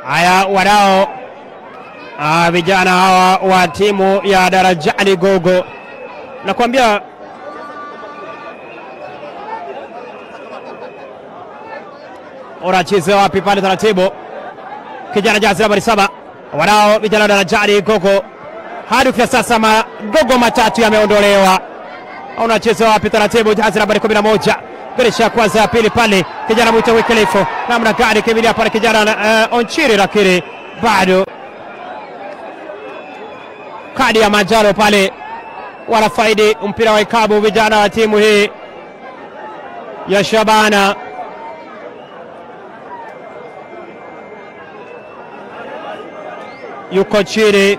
Haya, wanao ah, vijana hawa wa timu ya Darajani Gogo, nakwambia unacheza wapi pale taratibu, kijana jazi nambari saba, wanao vijana wa Darajani Gogo. Hadi kufikia sasa magogo matatu yameondolewa. Unacheza wapi taratibu, jazi nambari kumi na moja Beresha ya kwanza ya pili pale, kijana mwita Wycliffe, namna gani kimbilia pale kijana uh, Onchiri, lakini bado kadi ya manjano pale, wanafaidi mpira wa ikabu vijana wa timu hii ya Shabana. Yuko chini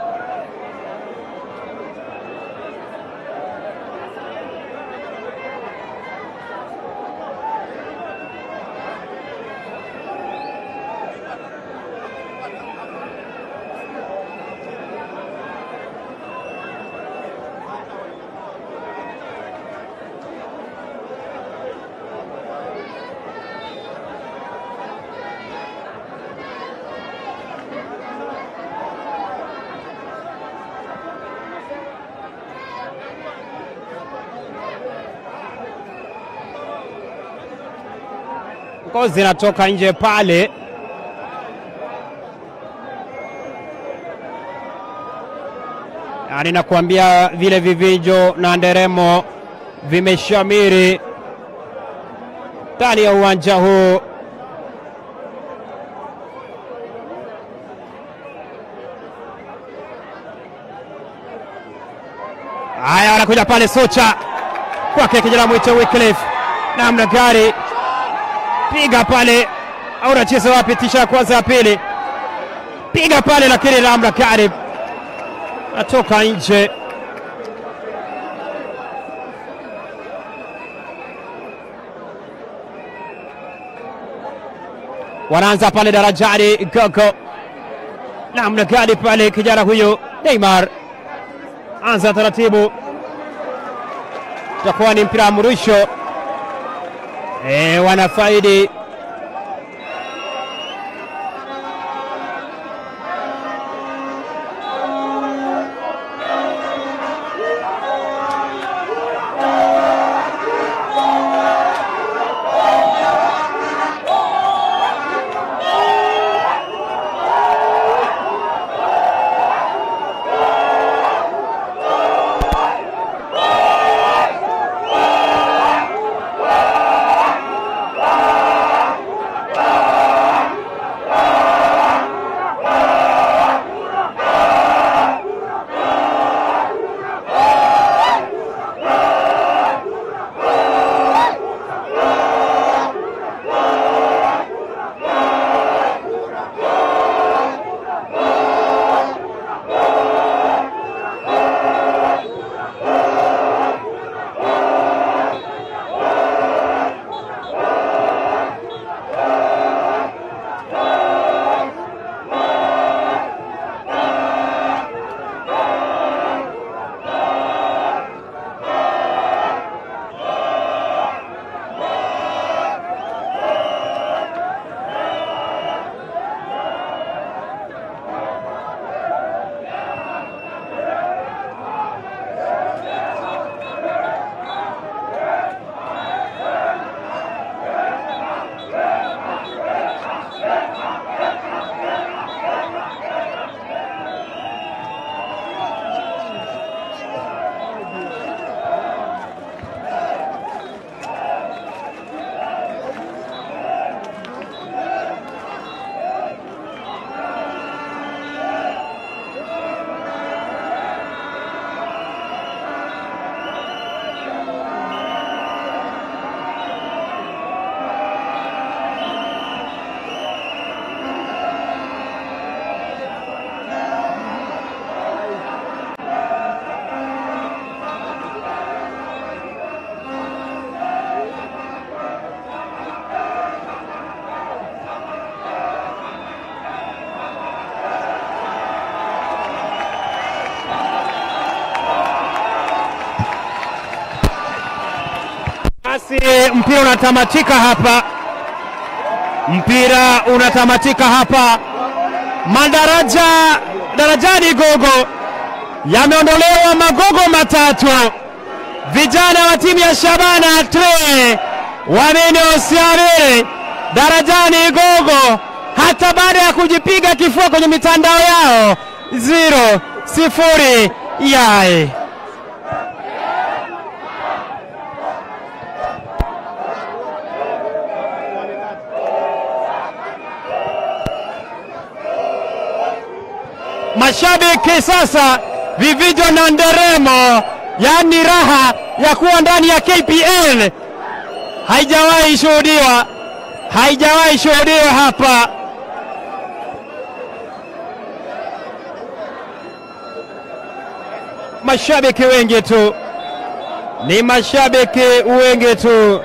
ngozi zinatoka nje pale. Yani nakuambia vile vivijo na nderemo vimeshamiri ndani ya uwanja huu. Haya, wanakuja pale Socha kwake kijana mwito Wycliffe, namna gari piga pale, au unacheza wapi? Tisha ya kwanza ya pili, piga pale, lakini namna gari atoka nje. Wanaanza pale Darajani Gogo, namna gani pale kijana huyo Neymar anza taratibu, utakuwa ni mpira wa mrusho. E, wanafaidi basi, mpira unatamatika hapa, mpira unatamatika hapa. madaraja darajani Gogo yameondolewa magogo matatu. Vijana wa timu ya Shabana Tre wamenosiamiri darajani Gogo hata baada ya kujipiga kifua kwenye mitandao yao zero sifuri yai mashabiki sasa vivijo na nderemo, yaani raha ya kuwa ndani ya KPL haijawahi shuhudiwa, haijawahi shuhudiwa hapa. Mashabiki wengi tu, ni mashabiki wengi tu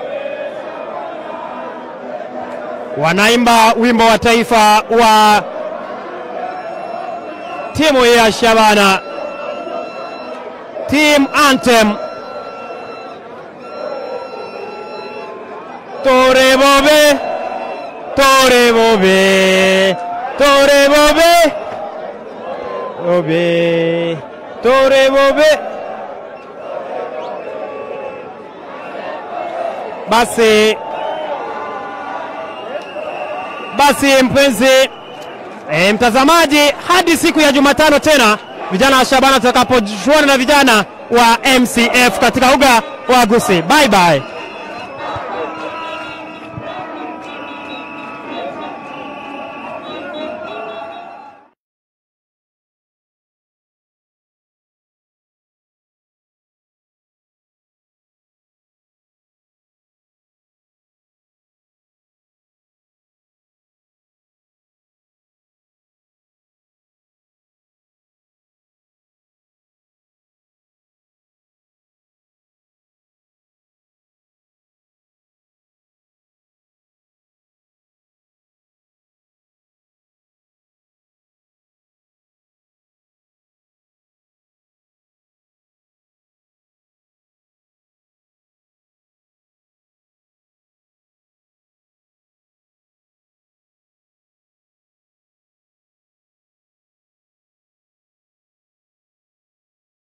wanaimba wimbo wa taifa wa timu ya Shabana, team anthem. Tore bobe, tore bobe, tore bobe, bobe, tore bobe. Basi basi, mpenzi E, mtazamaji, hadi siku ya Jumatano tena vijana wa Shabana tutakapojuana na vijana wa MCF katika uga wa Gusii. Bye bye.